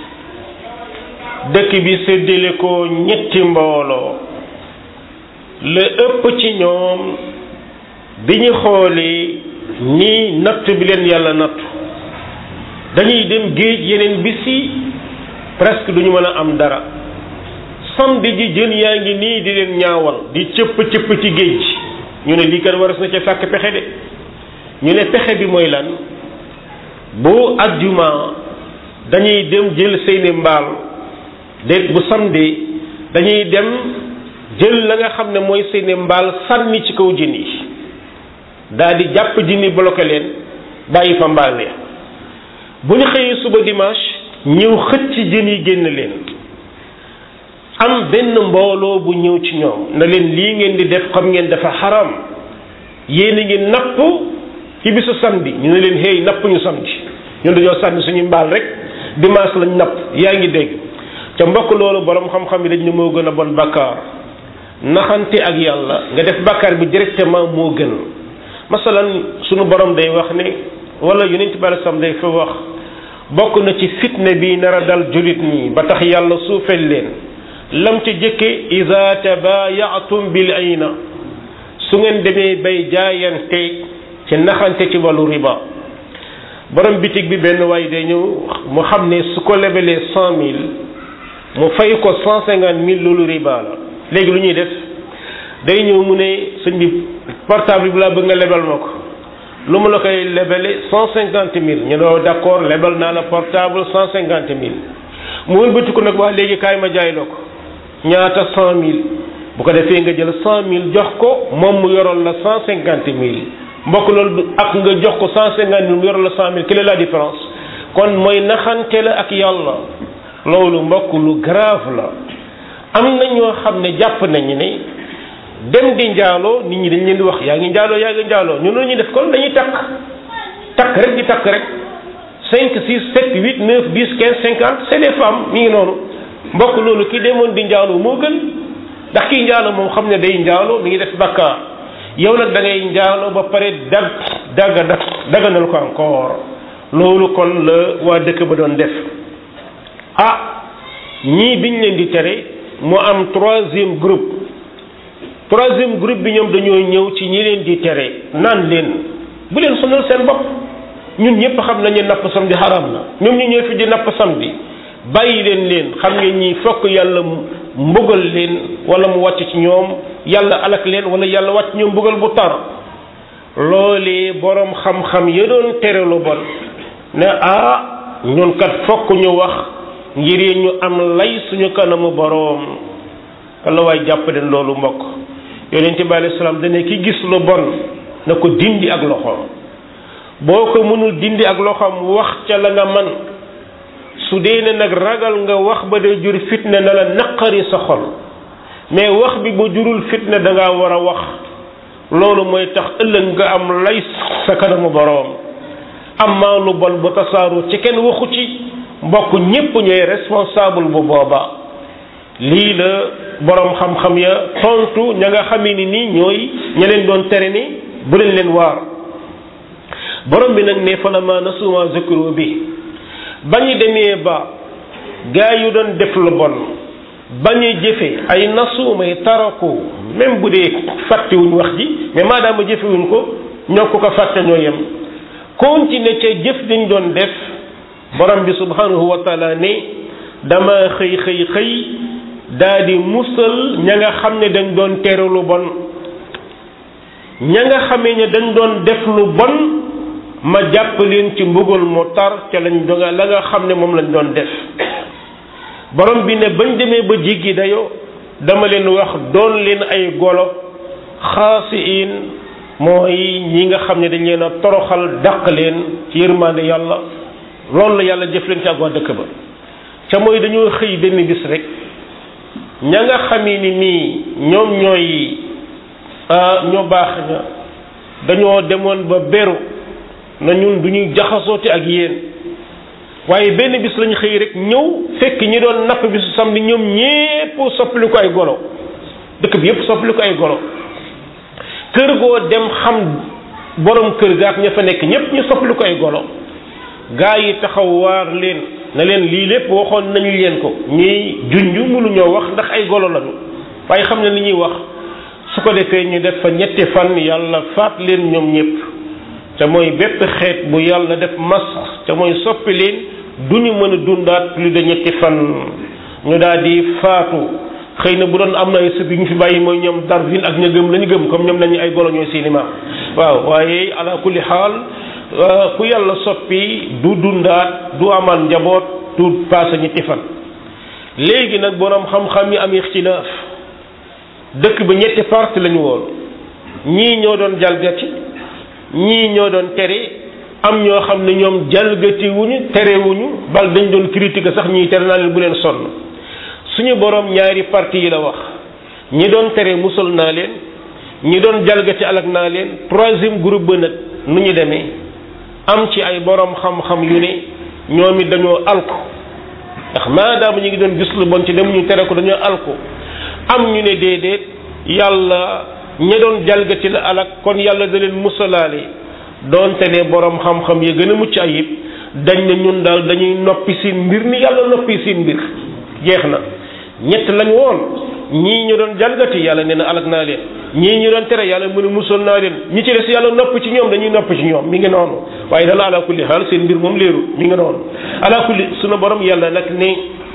dëkk bi séddale ko ñetti mbooloo la ëpp ci ñoom bi ñu xoolee nii natt bi leen yàlla nattu dañuy dem géej yeneen bis yi presque duñu mën a am dara samedi ji jën yaa ngi nii di leen ñaawal di cëpp cëpp ci géej gi ñu ne lii kat waras na ca sàkk pexe de ñu ne pexe bi mooy lan bu ajjuma dañuy dem jël seeni mbaal dégg bu samedi dañuy dem jël la nga xam ne mooy seeni mbaal sànni ci kaw jën yi daal di jàpp jën yi bloqué leen bàyyi fa mbaal ya bu ñu xëyee suba dimanche ñëw xëcc jën yi génn leen am benn mbooloo bu ñëw ci ñoom na leen lii ngeen di def xam ngeen dafa xaram yéen a ngi napp ci bisu samedi ñu ne leen hey napp ñu samedi ñun dañoo sànni suñu mbaal rek dimanche lañ napp yaa ngi dégg ca mbokk loolu borom xam-xam yi dañ ne moo gën a bon bakkaar naxante ak yàlla nga def bakkaar bi directement moo gën masalan suñu borom day wax ne wala yonent bi alei salaam day fa wax bokk na ci fitne bi nar a dal julit ñi ba tax yàlla suufel leen lam ci jëkke ida tabayatum bil ayna su ngeen demee bay jaayante ci naxante ci wàllu riba borom bitig bi benn waay day ñëw mu xam ne su ko lebelee cent mille mu fay ko cent cinquante mille loolu riba la léegi lu ñuy def day ñëw mu ne sëñ bi portable bi laa bëgg nga lebal ma ko lu mu la koy lebele cent cinquante mille ñu ne d'accord lebal naa la portable cent cinquante mille mu wëlbati ko nag wax léegi kaay ma jaay la ko ñaata cent mille bu ko defee nga jël cent mille jox ko moom mu yoroon la cent cinquante mille mbokk loolu ak nga jox ko cent cinquante mille mu yoroon la cent mille quelle est la différence kon mooy naxante la ak yàlla loolu mbokk lu grave la am na ñoo xam ne jàpp nañu ne dem di njaaloo nit ñi dañ leen di wax yaa ngi njaaloo yaa ngi njaaloo ñun la ñuy def kon dañuy takk takk rek di takk rek cinq six sept huit neuf dix quinze cinquante c'est des femmes mi ngi noonu mbokk loolu ki demoon di njaaloo moo gën ndax kii njaaloo moom xam ne day njaaloo mi ngi def bakkaar yow nag da ngay njaaloo ba pare dag dagga da daganal ko encore loolu kon la waa dëkk ba doon def ah ñii biñ leen di tere mu am troisième groupe troisième groupe bi ñoom dañoo ñëw ci ñi leen di tere naan leen bu leen sonal seen bopp ñun ñëpp xam nañu napp samedi xaraam na ñoom ñu ñëw fi di napp samedi bàyyi leen leen xam ngeen ñi fokk yàlla mbugal leen wala mu wàcc ci ñoom yàlla alak leen wala yàlla wàcc ñoom mbugal bu tar loolee borom xam-xam ya doon tere lu bon ne ah ñun kat fokk ñu wax ngir ñu am lay suñu kanamu boroom walla waay jàpp leen loolu mbokk yonente bi alayhi salaam dane ki gis lu bon na ko dindi ak loxoom boo ko mënul dindi ak loxoom wax ca la nga man su dee ne nag ragal nga wax ba day jur fitna na la naqari sa xol mais wax bi bu jurul fitna da ngaa war a wax loolu mooy tax ëllëg nga am lay sa kanamu boroom amma lu bon bu tasaaru ci kenn waxu ci mbokk ñépp ñooy responsable bu booba lii la boroom xam-xam ya tontu ña nga xamee ni nii ñooy ña leen doon tere ni bu leen leen waar borom bi nag ne falama nasuma zikru bi ba ñu demee ba gaa yu doon def lu bon ba ñu jëfe ay nasumay taraku même bu dee fàttewuñ wax ji mais maadaama jëfewuñ ko ñoo ko ko fàtte ñoo yem continuer ca jëf dañ doon def borom bi subhanahu wa taala ne dama xëy xëy xëy daa di musal ña nga xam ne dañ doon tere lu bon ña nga xamee ne dañ doon def lu bon ma jàpp leen ci mbugal mu tar ca lañ doga la nga xam ne moom lañ doon def borom bi ne bañ demee ba jéggi dayoo dama leen wax doon leen ay golo xaasiin mooy ñi nga xam ne dañ leen a toroxal dàq leen ci yërmande yàlla loolu la yàlla jëf leen ci ak waa dëkk ba ca mooy dañoo xëy benn bis rek ña nga xamee ni nii ñoom ñooy ñoo baax ña dañoo demoon ba beru na ñun du ñuy jaxasoote ak yéen waaye benn bis lañu xëy rek ñëw fekk ñi doon napp bisu samedi ñoom ñépp soppali ko ay golo dëkk bi yépp soppali ko ay golo kër goo dem xam borom kër ga ak ña fa nekk ñépp ñu soppali ko ay golo gaa yi taxaw waar leen na leen lii lépp waxoon nañu leen ko ñuy junju mënuñoo wax ndax ay golo lañu waaye xam ne li ñuy wax su ko defee ñu def fa ñetti fan yàlla faat leen ñoom ñépp te mooy bépp xeet bu yàlla def mas te mooy soppi leen du ñu mën a dundaat plus de ñetti fan ñu daal di faatu xëy na bu doon am na ay sëb yu ñu fi bàyyi mooy ñoom Darwin ak ña gëm la ñu gëm comme ñoom nañu ay golo ñooy seeni maam waaw waaye ala kulli xaal ku yàlla soppi du dundaat du amal njaboot du paase ñetti fan léegi nag borom xam-xam yi am ixtilaaf dëkk ba ñetti parti lañu woon ñii ñoo doon jalgati ñii ñoo doon tere am ñoo xam ne ñoom jalgati wuñu tere wuñu bal dañ doon critique sax ñiy tere naa leen bu leen sonn suñu borom ñaari parti yi la wax ñi doon tere musal naa leen ñi doon jalgati alak naa leen troisième groupe ba nag nu ñu demee am ci ay borom xam-xam yu ne ñoom it dañoo alku ndax maadaama ñu ngi doon gis lu bon ci dem ñu tere ko dañoo alku am ñu ne déedéet yàlla ña doon jalgati la alak kon yàlla da leen musalaale doonte ne borom xam-xam yi gën a mucc ayib dañ ne ñun daal dañuy noppi seen mbir ni yàlla noppi seen mbir jeex na ñett lañ woon ñii ñu doon jalgati yàlla nee na alak naa leen ñii ñu doon tere yàlla mu ne musal naa leen ñi ci des yàlla nopp ci ñoom dañuy nopp ci ñoom mi ngi noonu waaye dala ala kulli xaal seen mbir moom leeru mi ngi noonu ala kulli sunu borom yàlla nag ne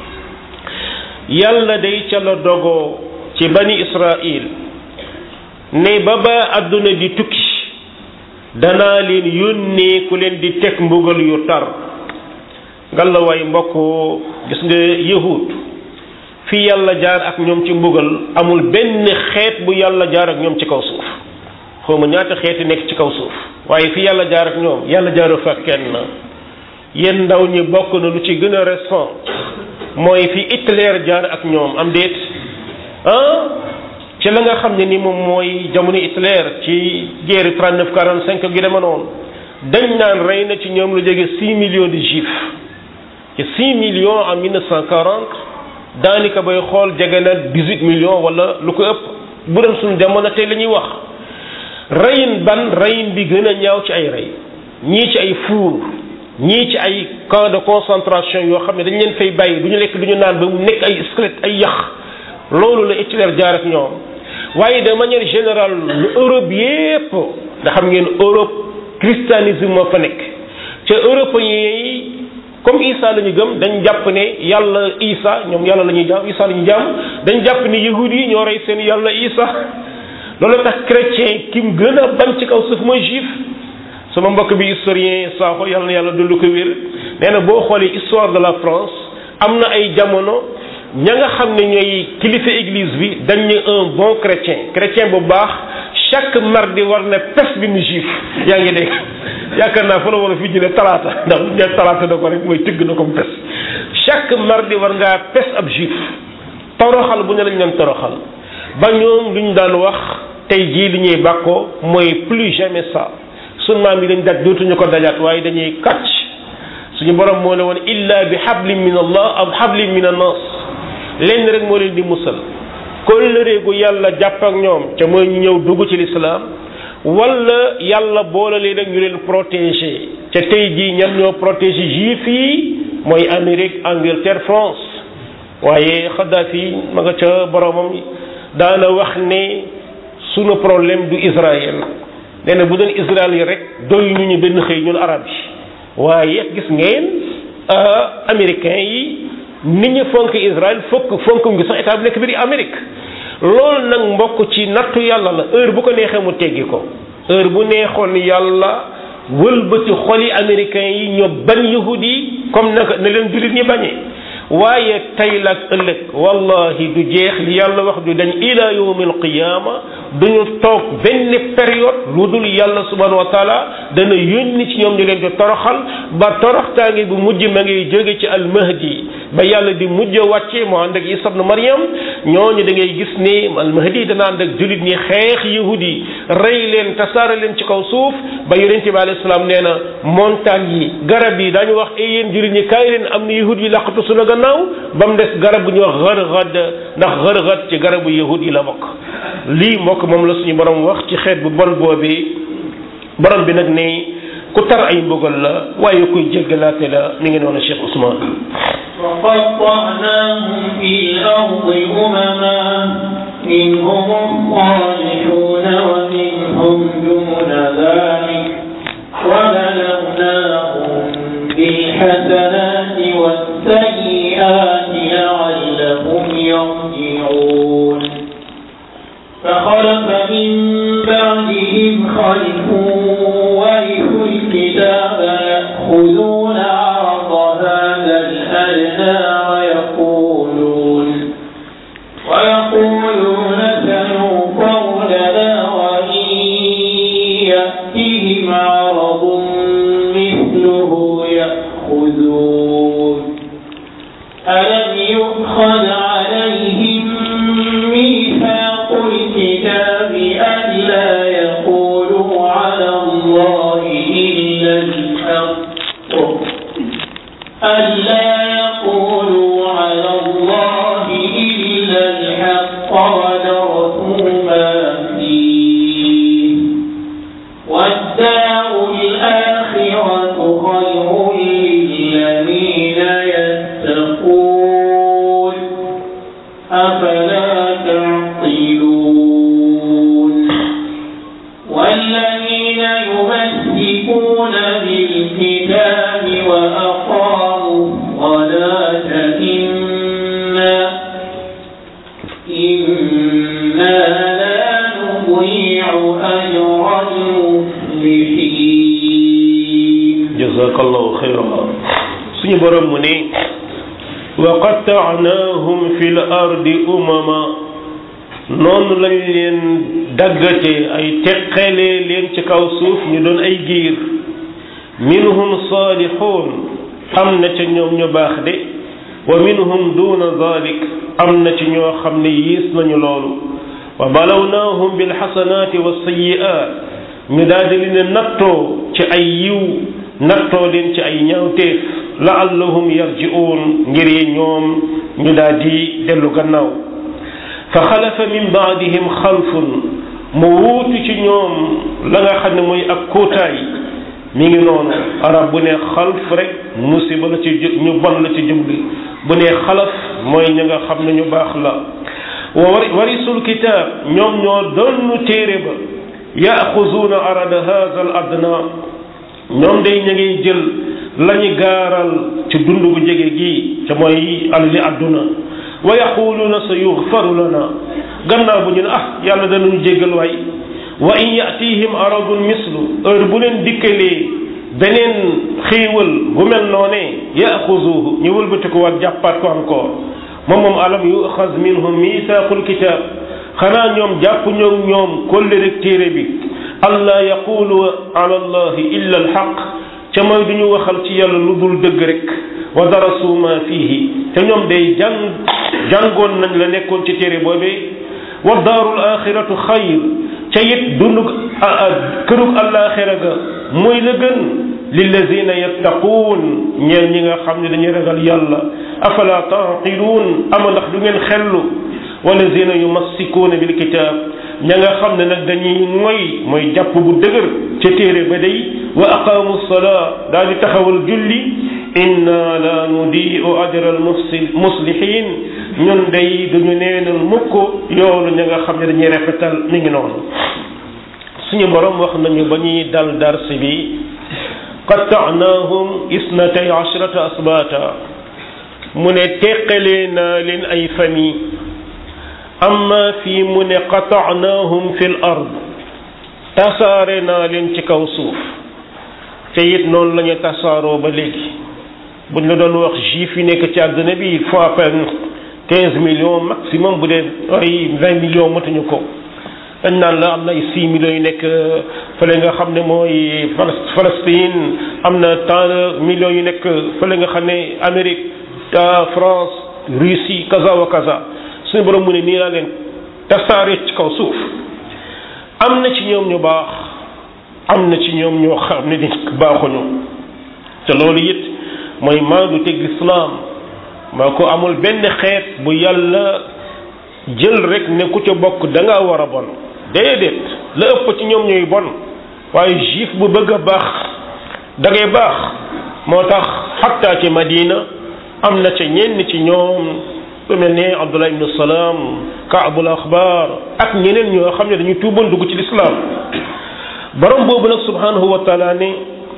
yàlla day ca la dogoo ci bani israil ne ba ba àdduna di tukki danaa leen yónnee ku leen di teg mbugal yu tar ngalla waay mbokk gis nga yahud fi yàlla jaar ak ñoom ci mbugal amul benn xeet bu yàlla jaar ak ñoom ci kaw suuf xawma ñaata xeeti nekk ci kaw suuf waaye fi yàlla jaar ak ñoom yàlla jaaru fa kenn yéen ndaw ñi bokk na lu ci gën a récent mooy fi Hitler jaar ak ñoom am déet ah ci la nga xam ne ni moom mooy jamono Hitler ci guerre 39 45 gi dema noonu dañ naan rey na ci ñoom lu jege 6 millions de juifs ci 6 millions en 1940 daanaka bay xool jege na 18 millions wala lu ko ëpp bu doon suñu jamono tey la ñuy wax reyin ban reyin bi gën a ñaaw ci ay rey ñii ci ay fuur ñii ci ay camp de concentration yoo xam ne dañ leen fay bàyyi du ñu lekk du ñu naan ba mu nekk ay squelette ay yax loolu la Hitler jaar ak ñoom waaye de manière générale lu Europe yépp nga xam ngeen Europe christianisme moo fa nekk ca européens yi comme Isa la ñu gëm dañ jàpp ne yàlla Isa ñoom yàlla la ñuy jaam Isa la ñuy jaam dañ jàpp ne yahudi yi ñoo rey seen yàlla Isa loolu tax chrétien ki mu gën a bañ ci kaw suuf mooy juif sama mbokk bi historien Sakho yàlla na yàlla dolli ko wér nee na boo xoolee histoire de la France am na ay jamono ña nga xam ne ñooy kilifa église bi dañ ne un bon chrétien chrétien bu baax chaque mardi war na pes bi mu juif yaa ngi dégg yaakaar naa fa la wala fii ñu ne talaata ndax bu ñu talaata na ko rek mooy tëgg na ko mu pes chaque mardi war ngaa pes ab juif toroxal bu ne lañ leen toroxal ba ñoom lu ñu daan wax tey jii li ñuy bàkkoo mooy plus jamais ça sun maam yi dañ daj dootuñu ko dajaat waaye dañuy kàcc suñu borom moo ne woon illa bi hablin min allah aw hablin min annas lenn rek moo leen di musal kóllëre gu yàlla jàpp ak ñoom ca mooy ñu ñëw dugg ci lislaam wala yàlla boole leen ak ñu leen protéger ca tey jii ñan ñoo protéger juif yi mooy Amérique Angleterre France waaye Kadhafi ma nga ca boromam daana wax ne sunu problème du Israël nee na bu doon Israël yi rek doy ñu ñu benn xëy ñun arab yi waaye gis ngeen américains yi nit ñi fonk Israël fokk fonk ngi sax état bi nekk biir Amérique loolu nag mbokk ci nattu yàlla la heure bu ko neexee mu teggi ko heure bu neexoon yàlla wëlbati xoli américains yi ñoo ban yahud yi comme naka ne leen jullit ñi bañee waaye tey la ak ëllëg wallahi du jeex li yàlla wax du dañ ila yawmil qiyaama duñu toog benn période lu dul yàlla subhanahu wa taala dana yónni ci ñoom ñu leen di toroxal ba toroxtaange bu mujj ma ngay jóge ci almahdi ba yàlla di mujj wàcce moo ànd ak Isa ibn Maryam ñooñu da ngay gis ni almahdi dana ànd ak jullit ñi xeex yahud yi rey leen tasaare leen ci kaw suuf ba yonente bi alayhi salaam nee na montagne yi garab yi daañu wax ay yéen jullit ñi kaay leen am na yahud yi laqatu sunu gannaaw ba mu des garab bu ñuy wax xërxad ndax xërxad ci garabu yahud yi la bokk lii mbokk moom la suñu borom wax ci xeet bu bon boobi borom bi nag ne ku tar ay mbugal la waaye kuy jéggalaate la mi ngi noonu Cheikh Ousmane وقطعناهم في الأرض أمما منهم الصالحون ومنهم دون ذلك وبلوناهم بالحسنات والسيئات لعلهم يرجعون فخلف من بعدهم خلف ورثوا الكتاب يأخذون عرض هذا الأدنى ويقولون ويقولون سنوفر لنا وإن يأتهم عرض مثله يأخذون ألم يؤخذ عليهم ميثاق الكتاب ألا يقولوا على الله إلا الحق ألا يقولوا على الله إلا الحق ودرسوا ما فيه والدار الآخرة خير للذين يتقون أفلا تعقلون والذين يمسكون بالكتاب وأقاموا الصلاة إنا إنا لا نضيع أجر المصلحين jazakallahu xayra suñu borom mu ne wa qattaanaahum fi l ardi umama noonu lañ leen daggate ay teqalee leen ci kaw suuf ñu doon ay giir minhum saalixuun am na ca ñoom ñu baax de wa minhum duna dalik am na ci ñoo xam ne yiis nañu loolu wa balawnaahum bilxasanaati wa sayi'aat ñu daal di leen nattoo ci ay yiw nattoo leen ci ay ñaawteef laallahum yarji'uun ngir yi ñoom ñu daal di dellu gannaaw fa xalafa min baadihim xalfun mu wuutu ci ñoom la nga xam ne mooy ak kóotaay mi ngi noonu arab bu ne xalf rek musiba la ci ju- ñu bon la ci jubli bu ne xalaf mooy ña nga xam ne ñu baax la wa wari warisul kitaab ñoom ñoo donnu téere ba yaaxuzuuna arada haza al adna ñoom day ña ngiy jël lañu gaaral ci dund bu jege gi ca mooy alali àdduna wa yaquluuna sa yuxfaru lana gannaaw bu ñu ne ah yàlla danañu jéggal waay wa in yatihim aradun mislu heure bu leen dikkalee beneen xéewal bu mel noonee yaxuzuhu ñu wëlbati ko war jàppaat ko encore moom moom alam yuxaz minhum misaaqul kitaab xanaa ñoom jàpp ñoom ñoom kóllëre téere bi allah yaqulu ala allahi illa alxaq ca mooy du ñu waxal ci yàlla lu dul dëgg rek wa darasu ma fihi te ñoom day jàng jàngoon nañ la nekkoon ci téere boobee wa daarul axiratu xayr ca it dundug kërug alaxira ga mooy la gën lillazina yattaquun ñeel ñi nga xam ne dañuy ragal yàlla afala taqiluun ama ndax du ngeen xellu walazina yumassikuuna bil kitaab ña nga xam ne nag dañuy moy mooy jàpp bu dëgër ca téere ba day wa aqaamu salaa daal di taxawal julli inna la nudiu ajra al muslihin ñun day duñu neenal mukk yoolu ña nga xam ne dañuy rafetal mi ngi noonu suñu borom wax nañu ba ñuy dal dars bi qattaanaahum isnatay ashrata asbaata mu ne teqalee naa leen ay famille amma fii mu ne qataanaahum fi l ard tasaare naa leen ci kaw suuf te it noonu la ñu tasaaroo ba léegi buñ la doon wax juif yi nekk ci àdduna bi il faut à peine quinze millions maximum bu dee ay vingt millions matuñu ko dañ naan la am na ay six millions yu nekk fële nga xam ne mooy Palestine am na tant de millions yu nekk fële nga xam ne Amérique France Russie kaza wa kaza suñu borom mu ne nii laa leen tasaare ci kaw suuf am na ci ñoom ñu baax am na ci ñoom ñoo xam ne ni baaxuñu te loolu it mooy maandu teg lislaam maa ko amul benn xeet bu yàlla jël rek ne ku ca bokk da nga war a bon déedéet la ëpp ci ñoom ñooy bon waaye juif bu bëgg a baax da ngay baax moo tax xatta ci Madina am na ca ñenn ci ñoom lu mel ne Abdullah ibnu Salaam Kaabul Axbaar ak ñeneen ñoo xam ne dañuy tuuboon dugg ci lislaam borom boobu nag subhanahu wa taala ne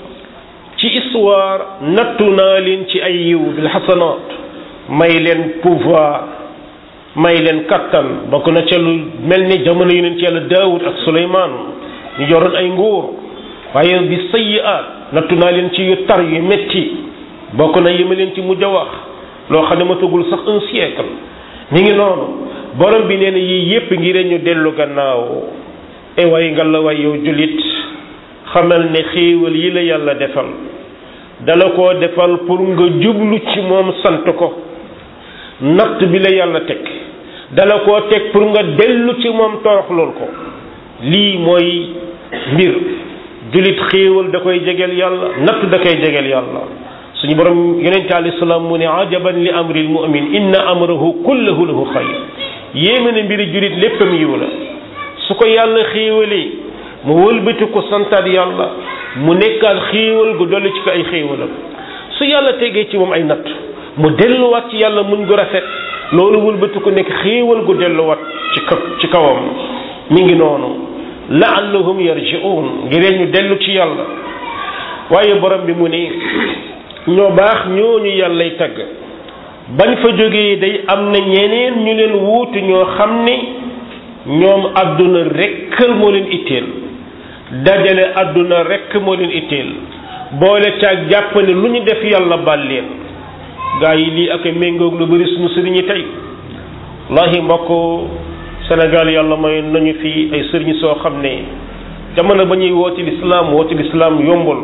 ci histoire nattu naa leen ci ay yiw bil xasanaat may leen pouvoir may leen kattan bokk na ca lu mel ni jamono yu neen ci yàlla Daawud ak Suleymaan ñu yoroon ay nguur waaye bi sayyi'aat nattu naa leen ci yu tar yu metti bokk na yema leen ci mujj a wax loo xam ne ma tëggul sax un siècle mi ngi noonu borom bi nee na yii yépp ngir ñu dellu gannaaw e way nga la way yow jullit xamal ne xéewal yi la yàlla defal dala koo defal pour nga jublu ci moom sant ko natt bi la yàlla teg dala koo teg pour nga dellu ci moom toroxlool ko lii mooy mbir jullit xéewal da koy jegeel yàlla natt da koy jegeel yàlla suñu borom yonente alayhi salaam mu ne ajaban li amril mu'min inna amrahu kullahu lahu xayr yéeme na mbiri jullit léppam yiw la su ko yàlla xéewalee mu wëlbati ko santaat yàlla mu nekkaat xéewal gu dolli ci ko ay xéewalam su yàlla tegee ci moom ay natt mu delluwaat ci yàlla muñ gu rafet loolu wëlbati ko nekk xéewal gu delluwaat ci ka ci kawam mi ngi noonu laallahum yarji'un ngir ñu dellu ci yàlla waaye borom bi mu ne ñoo baax ñooñu yàllay tagg bañ fa jógee day am na ñeneen ñu leen wuutu ñoo xam ne ñoom àdduna rekk moo leen itteel dajale àdduna rekk moo leen itteel boole caag jàpp ne lu ñu def yàlla bal leen gaa yi lii ak méngoog lu bari suñu sëriñi tey wallahi mbokk Sénégal yàlla may nañu fi ay sëriñ soo xam ne jamono ba ñuy wooti lislaam wooti lislaam yombul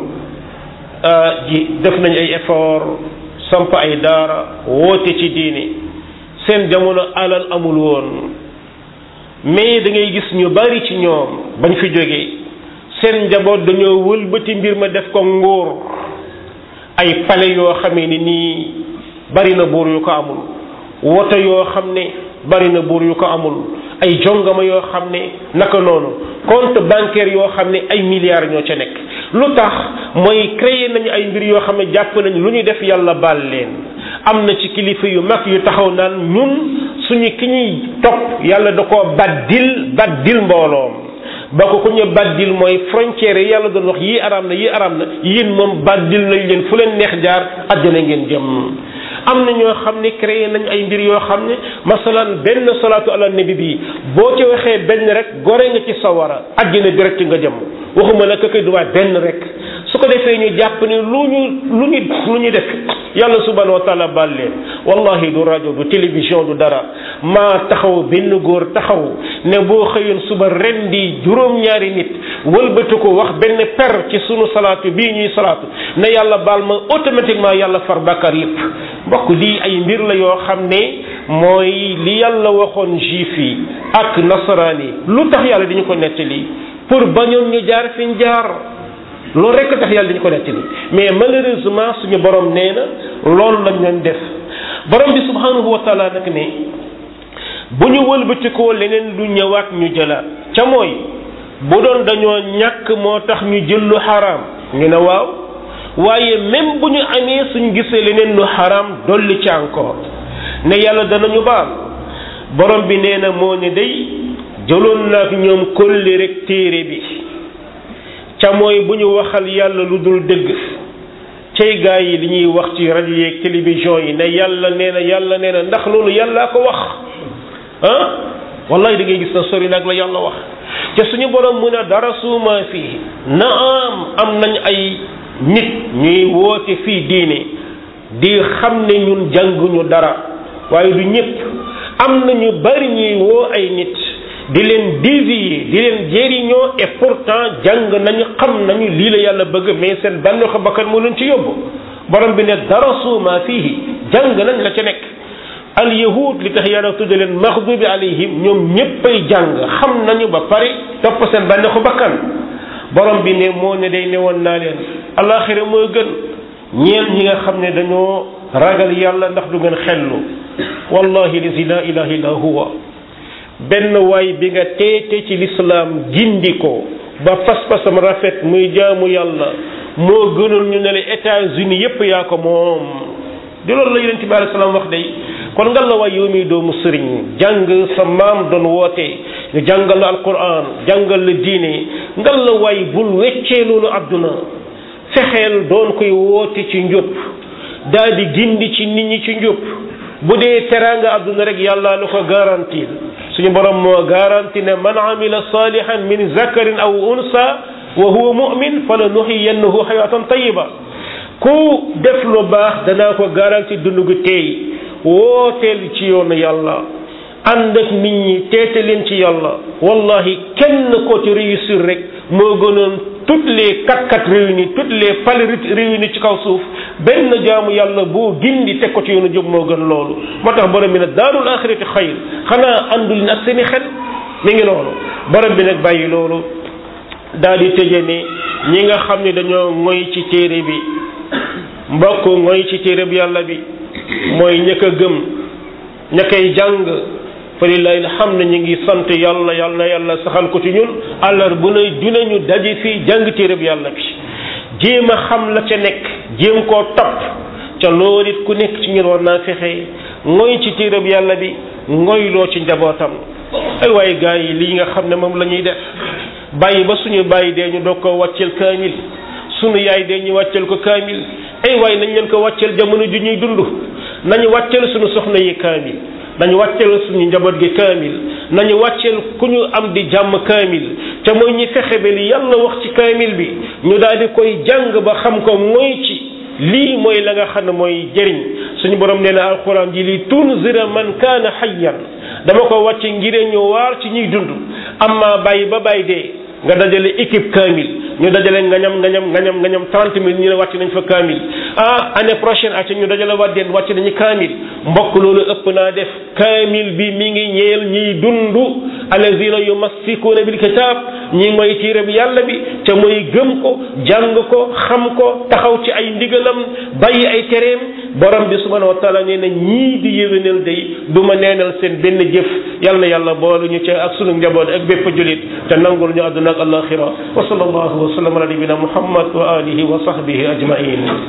ji def nañ ay effort samp ay daara woote ci diine seen jamono alal amul woon mais da ngay gis ñu bari ci ñoom bañ fi jógee seen njaboot dañoo wëlbati mbir ma def ko nguur ay pale yoo xamee ni nii bari na buur yu ko amul woto yoo xam ne bari na buur yu ko amul ay jongama yoo xam ne naka noonu compte bancaire yoo xam ne ay milliards ñoo ca nekk lu tax mooy créer nañu ay mbir yoo xam ne jàpp nañ lu ñu def yàlla baal leen am na ci kilifa yu mag yu taxaw naan ñun suñu ki ñuy topp yàlla da koo baddil baddil mbooloom ba ko ku ñu baddil mooy frontière yi yàlla doon wax yii araam na yii araam na yéen moom baddil nañ leen fu leen neex jaar àjjana ngeen jëm am na ñoo xam ne créé nañ ay mbir yoo xam ne masalan benn salaatu ala nabi bi boo ci waxee benn rek gore nga ci sawara àjjana direct nga jëm waxuma la ka koy duwaat benn rek su ko defee ñu jàpp ne lu ñu lu ñu lu ñu def yàlla subhanahu wa taala baal leen wallahi du rajo du télévision du dara maa taxaw benn góor taxaw ne boo xëyoon suba ren di juróom-ñaari nit wëlbatu ko wax benn per ci sunu salaatu bii ñuy salaatu ne yàlla baal ma automatiquement yàlla far bàkkaar yépp mbokk lii ay mbir la yoo xam ne mooy li yàlla waxoon juif yi ak nasaraan yi lu tax yàlla dañu ko nettali pour bañoon ñu jaar fi ñu jaar loolu rekk tax yàlla dañu ko nettali mais malheureusement suñu borom nee na loolu lañ leen def borom bi subhanahu wa taala nag ne bu ñu wëlbatikoo leneen lu ñëwaat ñu jëlaat ca mooy bu doon dañoo ñàkk moo tax ñu jël lu xaraam ñu ne waaw waaye même bu ñu amee suñ gisee leneen lu xaraam dolli ci encore ne yàlla danañu baal borom bi nee na moo ne day jëloon naa ak ñoom kolli rek téere bi ca mooy bu ñu waxal yàlla lu dul dëgg cay gaa yi li ñuy wax ci rajo yeeg télévision yi ne yàlla nee na yàlla nee na ndax loolu yàllaa ko wax ah wallahi da ngay gis na sori nag la yàlla wax te suñu borom mu ne dara suuma fii na am am nañ ay nit ñuy woote fii diine di xam ne ñun jànguñu dara waaye du ñëpp am na ñu bari ñuy woo ay nit di leen dévier di leen jëriñoo et pourtant jàng nañu xam nañu lii la yàlla bëgg mais seen bànneexu bakkan moo leen ci yóbbu borom bi ne dara suuma fii jàng nañ la ca nekk al yahud li tax yàlla tudde leen maxdubi alayhim ñoom ñéppay jàng xam nañu ba pare topp seen bànneexu bakkan borom bi ne moo ne day newoon naa leen alaxira moo gën ñeel ñi nga xam ne dañoo ragal yàlla ndax du ngeen xellu wallahi lazi la ilaha illa huwa benn waay bi nga teete ci lislaam gindi ko ba pas-pasam rafet muy jaamu yàlla moo gënal ñu ne la États-Unis yépp yaa ko moom di loolu la yonent bi alei salaam wax day kon nga la waay yow mi doomu sëriñ jàng sa maam doon woote ñu jàngal la alquran jàngal la diine nga la waay bul weccee loolu àdduna fexeel doon koy woote ci njub daal di gindi ci nit ñi ci njub bu dee teraanga àdduna rek yàlla la ko garantir suñu borom moo garanti ne man amila salihan min zakarin aw unsa wa huwa mu'min fala nuxiyannahu xayatan tayiba ku def lu baax danaa ko garanti dund gu teey wooteel ci yoonu yàlla ànd ak nit ñi teete leen ci yàlla wallahi kenn ko ci réussir rek moo gënoon toutes les quatre quatre réunis toutes les palais réunis ci kaw suuf benn jaamu yàlla boo gindi teg ko ci yoonu jub moo gën loolu moo tax borom bi nag daarul axirati xayr xanaa àndul ak seeni xel mi ngi noonu borom bi nag bàyyi loolu daal di tëje ne ñi nga xam ne dañoo ngoy ci téere bi mbokk ngoy ci téere bi yàlla bi mooy ña ko gëm ña koy jàng fa lillahi alhamd ñu ngi sant yàlla yàlla na yàlla saxal ko ci ñun àllar bu ne dinañu daje fii jàng téere bi yàlla bi jéem a xam la ca nekk jéem koo topp ca loolu it ku nekk ci ñun war naa fexe ngoy ci téere bi yàlla bi ngoyloo ci njabootam ay waaye gars yi lii nga xam ne moom la ñuy def bàyyi ba suñu bàyyi dee ñu doog ko wàcceel kaamil suñu yaay dee ñu wàcceel ko kaamil ay waaye nañ leen ko wàcceel jamono ju ñuy dund nañu wàcceel suñu soxna yi kaamil nañu wàcceel suñu njaboot gi kaamil nañu wàcceel ku ñu am di jàmm kaamil te mooy ñi fexe ba li yàlla wax ci kaamil bi ñu daal di koy jàng ba xam ko mooy ci lii mooy la nga xam ne mooy jëriñ suñu borom nee na alquran ji li tunzira man kaana hayyan dama ko wàcce ngir ñu waar ci ñuy dund amma bàyyi ba bàyyi dee nga dajale équipe kaamil ñu dajale ngañam ngañam ngañam ngañam trente mille ñu ne wàcc nañ fa kaamil ah année prochaine at ñu dajale waddeen wàcc nañu kaamil mbokk loolu ëpp naa def kaamil bi mi ngi ñeel ñiy dund alazina yumassikuuna bil kitab ñi mooy tiire bi yàlla bi te mooy gëm ko jàng ko xam ko taxaw ci ay ndigalam bàyyi ay tereem borom bi subhanahu wa taala nee na ñii di yéwénal day du ma neenal seen benn jëf yal na yàlla boolu ñu ca ak sunu njaboot ak bépp julit te nangul ñu àdduna ak alaxira wa sallallahu wa sallam ala nabina muhammad wa alihi wa sahbihi ajmain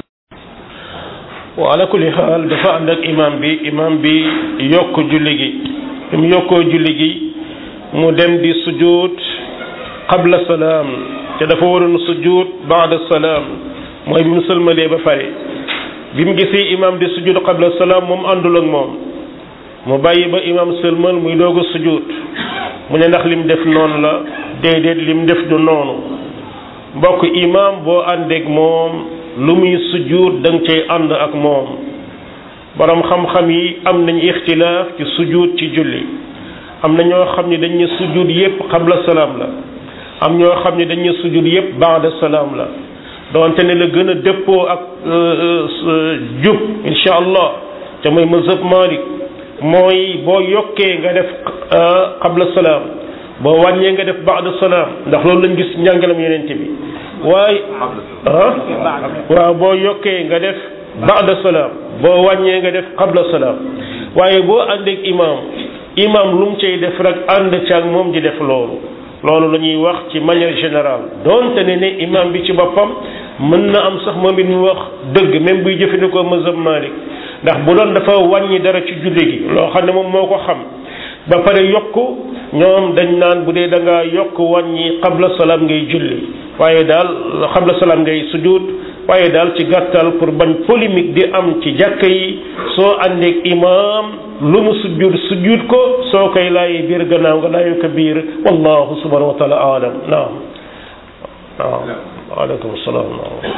wa ala kulli xaal dafa ànd ak imam bi imam bi yokk julli gi bi mu yokkoo julli gi mu dem di sujud qabla salaam te dafa waroon sujud baada salaam mooy bi mu sëlmalee ba pare bi mu gisee imam di sujud qabla salaam moom àndul ak moom mu bàyyi ba imam sëlmal muy doog a sujud mu ne ndax lim def noonu la déedéet lim def du noonu mbokk imam boo àndeek moom lu muy sujjuut da nga cay ànd ak moom borom xam-xam yi am nañ ixtilaaf ci sujjuut ci julli am na ñoo xam ne dañ ne sujjuut yépp qabla salaam la am ñoo xam ne dañ ne sujjuut yépp baada salaam la doonte ne la gën a dëppoo ak jub insha allah te mooy mazhab Malik mooy boo yokkee nga def qabla salaam boo wàññee nga def baada salaam ndax loolu lañ gis njàngalam yenente bi waaye ah waaw boo yokkee nga def baada salaam boo wàññee nga def qabla salaam waaye boo àndeek imaam imaam lu mu cay def rek ànd ca ak moom di def loolu loolu la ñuy wax ci manière générale donte ne ne imaam bi ci boppam mën na am sax moom it mu wax dëgg même buy jëfandikoo mazhab Malik ndax bu doon dafa wàññi dara ci julli gi loo xam ne moom moo ko xam ba pare yokk ñoom dañ naan bu dee da ngaa yokk wàññi qabla salaam ngay julli waaye daal qabla salaam ngay sujud waaye daal ci gàttal pour bañ polémique di am ci jàkka yi soo àndeek imaam lu mu sujud sujud ko soo koy laayee biir gannaaw nga laayu ko biir wallahu subhanahu wa taala alam naam naam waaleykum salaam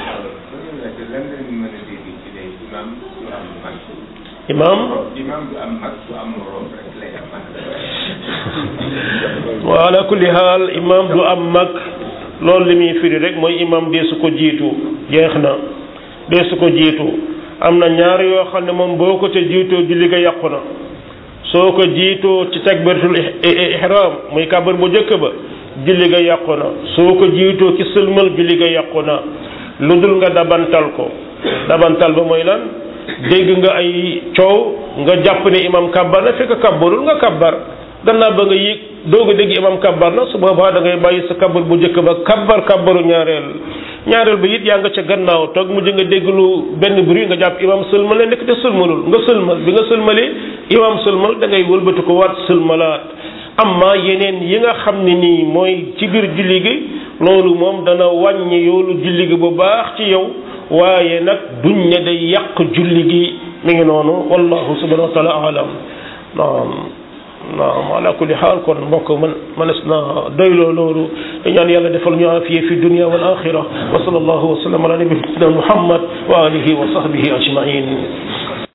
imaam imam du am mag du am morom rek lay am mag wa ala kulli haal imaam du am mag loolu li muy firi rek mooy imaam dee su ko jiitu jeex na dee su ko jiitu am na ñaar yoo xam ne moom boo ko ca jiitoo julli ga yàqu na soo ko jiitoo ci takbiratul ihram muy kàbbar bu njëkk ba julli ga yàqu na soo ko jiitoo ci sëlmal julli ga yàqu na lu dul nga dabantal ko dabantal ba mooy lan dégg nga ay coow nga jàpp ne imam kabbar na fekk kabbarul nga kabbar gannaaw ba nga yéeg doog a dégg imam kabbar na su boobaa da ngay bàyyi sa kabbar bu njëkk ba kabbar kabbaru ñaareel ñaareel ba it yaa nga ca gannaaw toog mujj nga dégg lu benn bruit nga jàpp imam sëlmal ne nekk te sëlmalul nga sëlmal bi nga sëlmalee imam sëlmal da ngay wëlbati ko waat sëlmalaat amma yeneen yi nga xam ne nii mooy ci biir julli gi loolu moom dana wàññi yoolu julli gi bu baax ci yow waaye nag duñ ne day yàq julli gi mi ngi noonu wallahu subhanahu wa taala alam naam naam ala kulli xaal kon mbokk man manes na doyloo loolu te ñaan yàlla defal ñu afiye fi dunia wal axira wa sallallahu wa sallam ala nabiyina muhammad wa alihi wa sahbihi ajmain